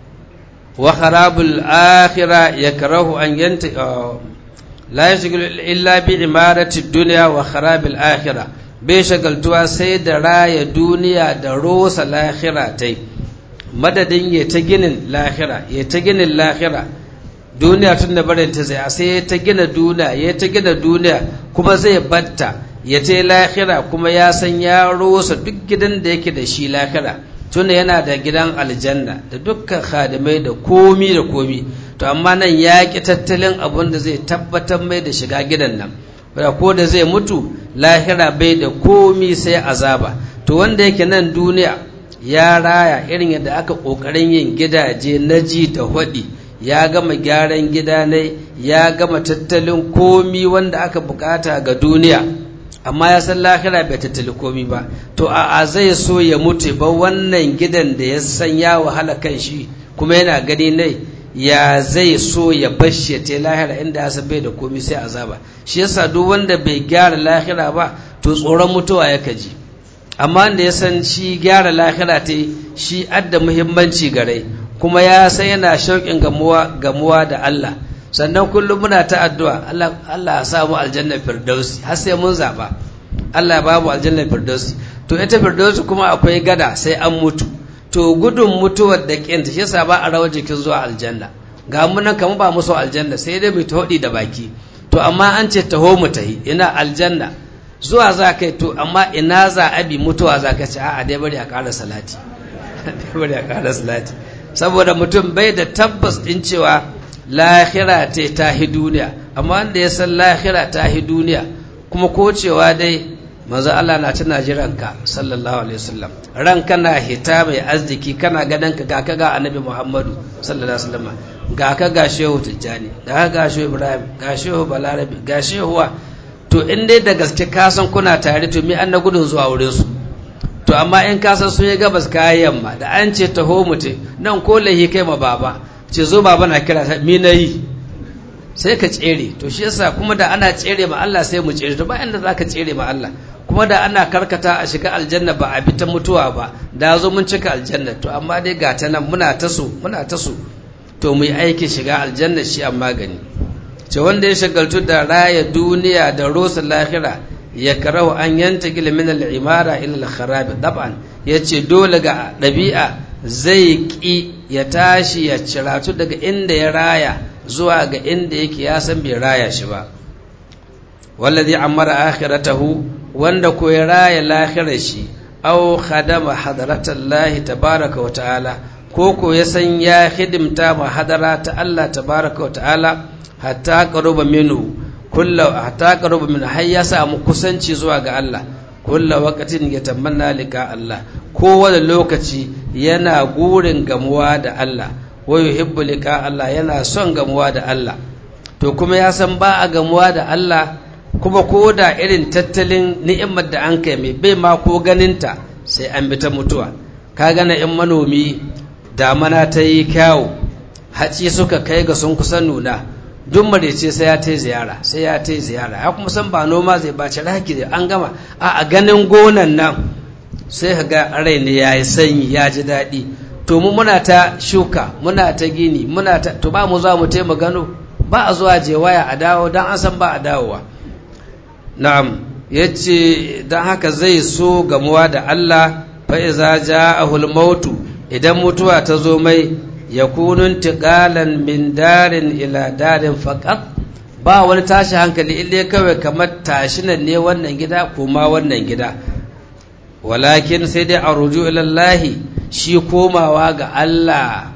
wa kharabul akhirah yakrahu an yanta la yashghalu illa bi imarati dunya wa kharabil akhirah bai shagaltuwa sai da raya duniya da rosa lahira tai madadin ya ta ginin lahira ya ta ginin lahira duniya tun da barin ta zai sai ya ta gina duniya ya ta gina duniya kuma zai batta ya ta lahira kuma ya san ya rosa duk gidan da yake da shi lahira tunda yana da gidan aljanna da dukkan khadimai da komi da komi to amma nan ya ki tattalin abin da zai tabbatar mai da shiga gidan nan ko da zai mutu lahira bai da komi sai azaba to wanda yake nan duniya ya raya irin yadda aka kokarin yin gidaje na ji da hwaɗi ya gama gyaran gida ne ya gama tattalin komi wanda aka bukata ga duniya amma ya san lahira bai tattali komi ba to a zai so ya mutu ba wannan gidan da ya san ya wahala kan shi kuma yana gani ne ya zai so ya bashi ya te lahira inda ya bai da komi sai azaba shi yasa duk wanda bai gyara lahira ba to tsoron mutuwa ya kaji amma wanda ya san shi gyara lahira ta shi adda muhimmanci gare kuma ya san yana shauƙin gamuwa gamuwa da Allah sannan kullum muna ta addu'a Allah Allah ya samu aljanna firdausi har sai mun zaba Allah ya babu aljanna firdausi to ita firdausi kuma akwai gada sai an mutu to gudun mutuwar da kinta shi yasa ba a rawar jikin zuwa aljanna ga mu nan kamar ba musu aljanna sai dai mu hodi da baki to amma an ce taho mu tahi ina aljanna zuwa za kai to amma ina za a bi mutuwa za ka ce a'a dai bari a ƙara salati dai bari a ƙara salati saboda mutum bai da tabbas din cewa lahira ta ta hi duniya amma wanda ya san lahira ta hi duniya kuma ko cewa dai manzo Allah na tana jiran ka sallallahu alaihi wasallam ran kana hita mai arziki kana ganin ka ga ka ga annabi Muhammadu sallallahu alaihi wasallam ga ka ga shehu Tijjani ga ka ga shehu Ibrahim ga shehu Balarabi ga shehu to in dai da gaske ka san kuna tare to me an na gudun zuwa wurin su to amma in ka san sun yi gabas kayan yamma da an ce taho mutum nan ko lahi kai ma baba ce zo baba na kira ta mi na yi sai ka tsere to shi yasa kuma da ana tsere ma Allah sai mu tsere to ba inda zaka tsere ma Allah kuma da ana karkata a shiga aljanna ba a bi ta mutuwa ba da zo mun cika aljanna to amma dai ga ta nan muna ta so muna ta so to mu yi aikin shiga aljanna shi an magani ce wanda ya shagaltu da raya duniya da rosa lahira ya karahu an yanta min al'imara ila al-kharabi dab'an yace dole ga ɗabi'a zai ƙi ya tashi ya ciratu daga inda ya raya zuwa ga inda yake ya san bai raya shi ba wallazi amara akhiratahu wanda ko ya raya lahirar shi aw khadama hadratallahi tabaraka wa ta'ala ko ko ya san ya hidimta ma hadara ta Allah tabaraka wa ta'ala hatta qaruba minhu kullu hatta qaruba min har ya samu kusanci zuwa ga Allah kullu waqtin yatamanna lika Allah kowane lokaci yana gurin gamuwa da Allah wa yuhibbu lika Allah yana son gamuwa da Allah to kuma ya san ba a gamuwa da Allah kuma ko da irin tattalin ni'imar da an kai mai bai ma ko ganinta sai an bi ta mutuwa ka gana in manomi damana ta yi kyawu haci suka kai ga sun kusan nuna duk marece sai ya ta ziyara sai ya ta ziyara ya kuma san ba noma zai bace raki an gama a ganin gonan nan sai ka ga rai ne ya yi sanyi ya ji daɗi to mu muna ta shuka muna ta gini muna ta to ba mu za mu taima gano ba a zuwa je waya a dawo don an san ba a dawowa na'am ya ce don haka zai so gamuwa da Allah fa iza ja'ahul mautu idan mutuwa ta zo mai ya kunun tiƙalan min darin ila darin faƙat ba wani tashi hankali ille kawai kamar tashinan ne wannan gida kuma wannan gida walakin sai dai a ruju ilallahi shi komawa ga Allah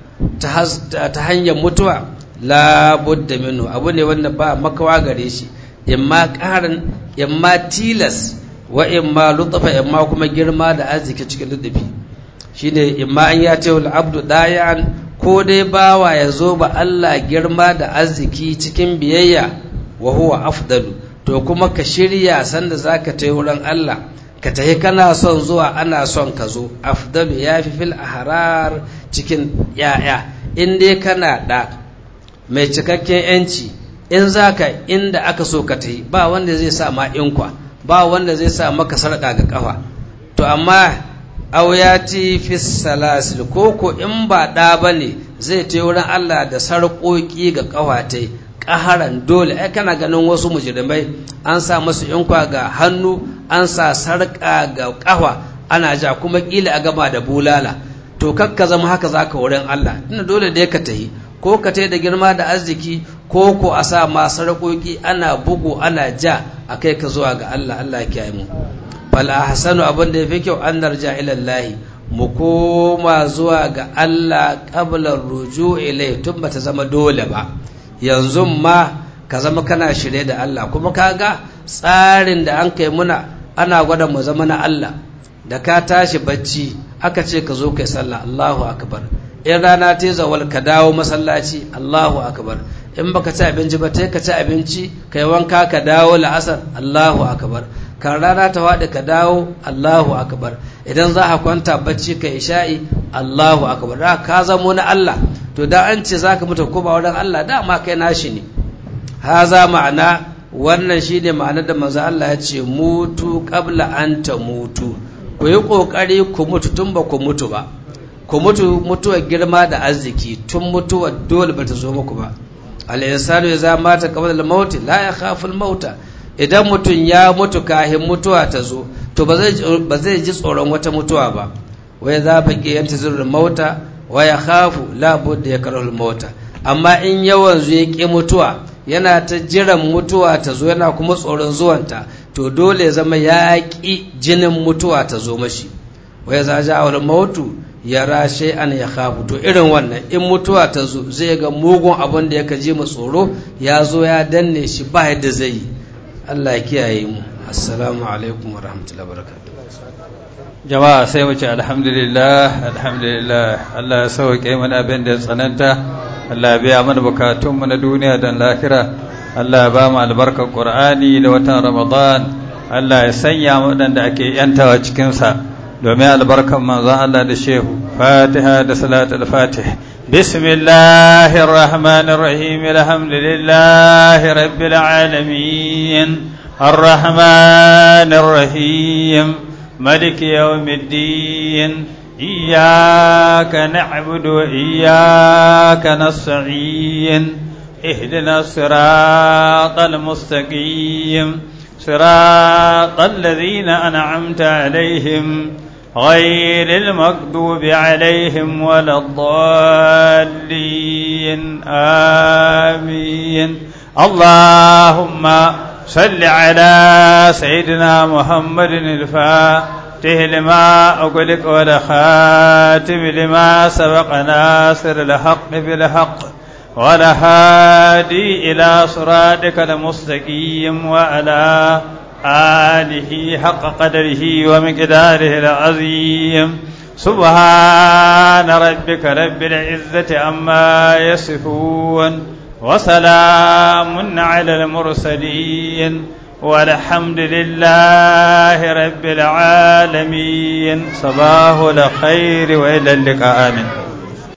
ta hanyar mutuwa labudda minu abu ne wanda ba makawa gare shi imma ƙarin imma tilas wa imma lutfa imma kuma girma da arziki cikin lutufi shine imma an ya ce abdu dayan ko dai bawa ya zo ba Allah girma da arziki cikin biyayya wa huwa afdalu to kuma ka shirya sanda zaka tayi wurin Allah ka tafi kana son zuwa ana son ka zo afdalu ya fi fil ahrar cikin yaya in dai kana da mai cikakken yanci in zaka inda aka so ka tafi ba wanda zai sa ma inkwa ba wanda zai sa maka sarƙa ga kafa to amma auyati fi salasil koko in ba ɗa ba ne zai ta wurin Allah da sarƙoƙi ga ƙawatai ƙaharan dole ai kana ganin wasu mujrimai an sa masu inkwa ga hannu an sa sarƙa ga ƙafa ana ja kuma ƙila a gama da bulala to kakka zama haka za ka wurin Allah tunda dole da ka tahi ko ka tai da girma da arziki ko ko a sa ma sarƙoƙi ana bugu ana ja a kai ka zuwa ga Allah Allah ya kiyaye mu fal ahsanu abin da yafi kyau an narja ila Allah mu koma zuwa ga Allah qabla ruju ilai tun bata zama dole ba yanzu ma ka zama kana shirye da Allah kuma kaga tsarin da an kai muna ana gwada mu zama na Allah da ka tashi bacci aka ce ka zo kai sallah Allahu akbar in rana ta zawal ka dawo masallaci Allahu akbar in baka ci abinci ba ta ka ci abinci kai wanka ka dawo la'asar Allahu akbar kan rana ta faɗi ka dawo Allahu akbar idan za a kwanta bacci ka isha'i Allahu akbar da ka zamo na Allah to da an ce zaka mutu ko ba wurin Allah dama kai nashi ne haza ma'ana wannan shine ma'anar da manzo Allah ya ce mutu qabla an ta mutu ku yi kokari ku mutu tun ba ku mutu ba ku mutu mutuwar girma da arziki tun mutuwar dole ba ta zo muku ba al-insanu idza mata qabla al-maut la yakhafu al-mauta idan mutum ya mutu kahin mutuwa ta zo to ba zai ji tsoron wata mutuwa ba wai za ba ki yanta zirin mauta wa ya khafu labudda ya karahul mauta amma in yawan zu ya ƙi mutuwa yana ta jiran mutuwa ta zo yana kuma tsoron zuwanta to dole ya zama ya ƙi jinin mutuwa ta zo mashi wai za ja wal mautu ya rashe an ya khafu to irin wannan in mutuwa ta zo zai ga mugun abin da ya ji mu tsoro ya zo ya danne shi ba yadda zai yi Allah ya kiyaye mu assalamu alaikum wa rahmatullahi wa barakatuh jama'a sai mu ce alhamdulillah alhamdulillah Allah ya sauke mana abin da tsananta Allah ya biya mana bukatun mu na duniya da lahira Allah ya ba mu albarkar Qur'ani da watan Ramadan Allah ya sanya mu wadanda ake yantawa cikin sa domin albarkar manzon Allah da shehu Fatiha da salatul fatih بسم الله الرحمن الرحيم الحمد لله رب العالمين الرحمن الرحيم ملك يوم الدين إياك نعبد وإياك نستعين اهدنا الصراط المستقيم صراط الذين أنعمت عليهم غير المغضوب عليهم ولا الضالين آمين اللهم صل على سيدنا محمد الفاتح لما أغلق والخاتم لما سبق ناصر الحق بالحق والهادي إلى صراطك المستقيم وعلى آله حق قدره ومقداره العظيم سبحان ربك رب العزة عما يصفون وسلام على المرسلين والحمد لله رب العالمين صباح الخير وإلى اللقاء آمين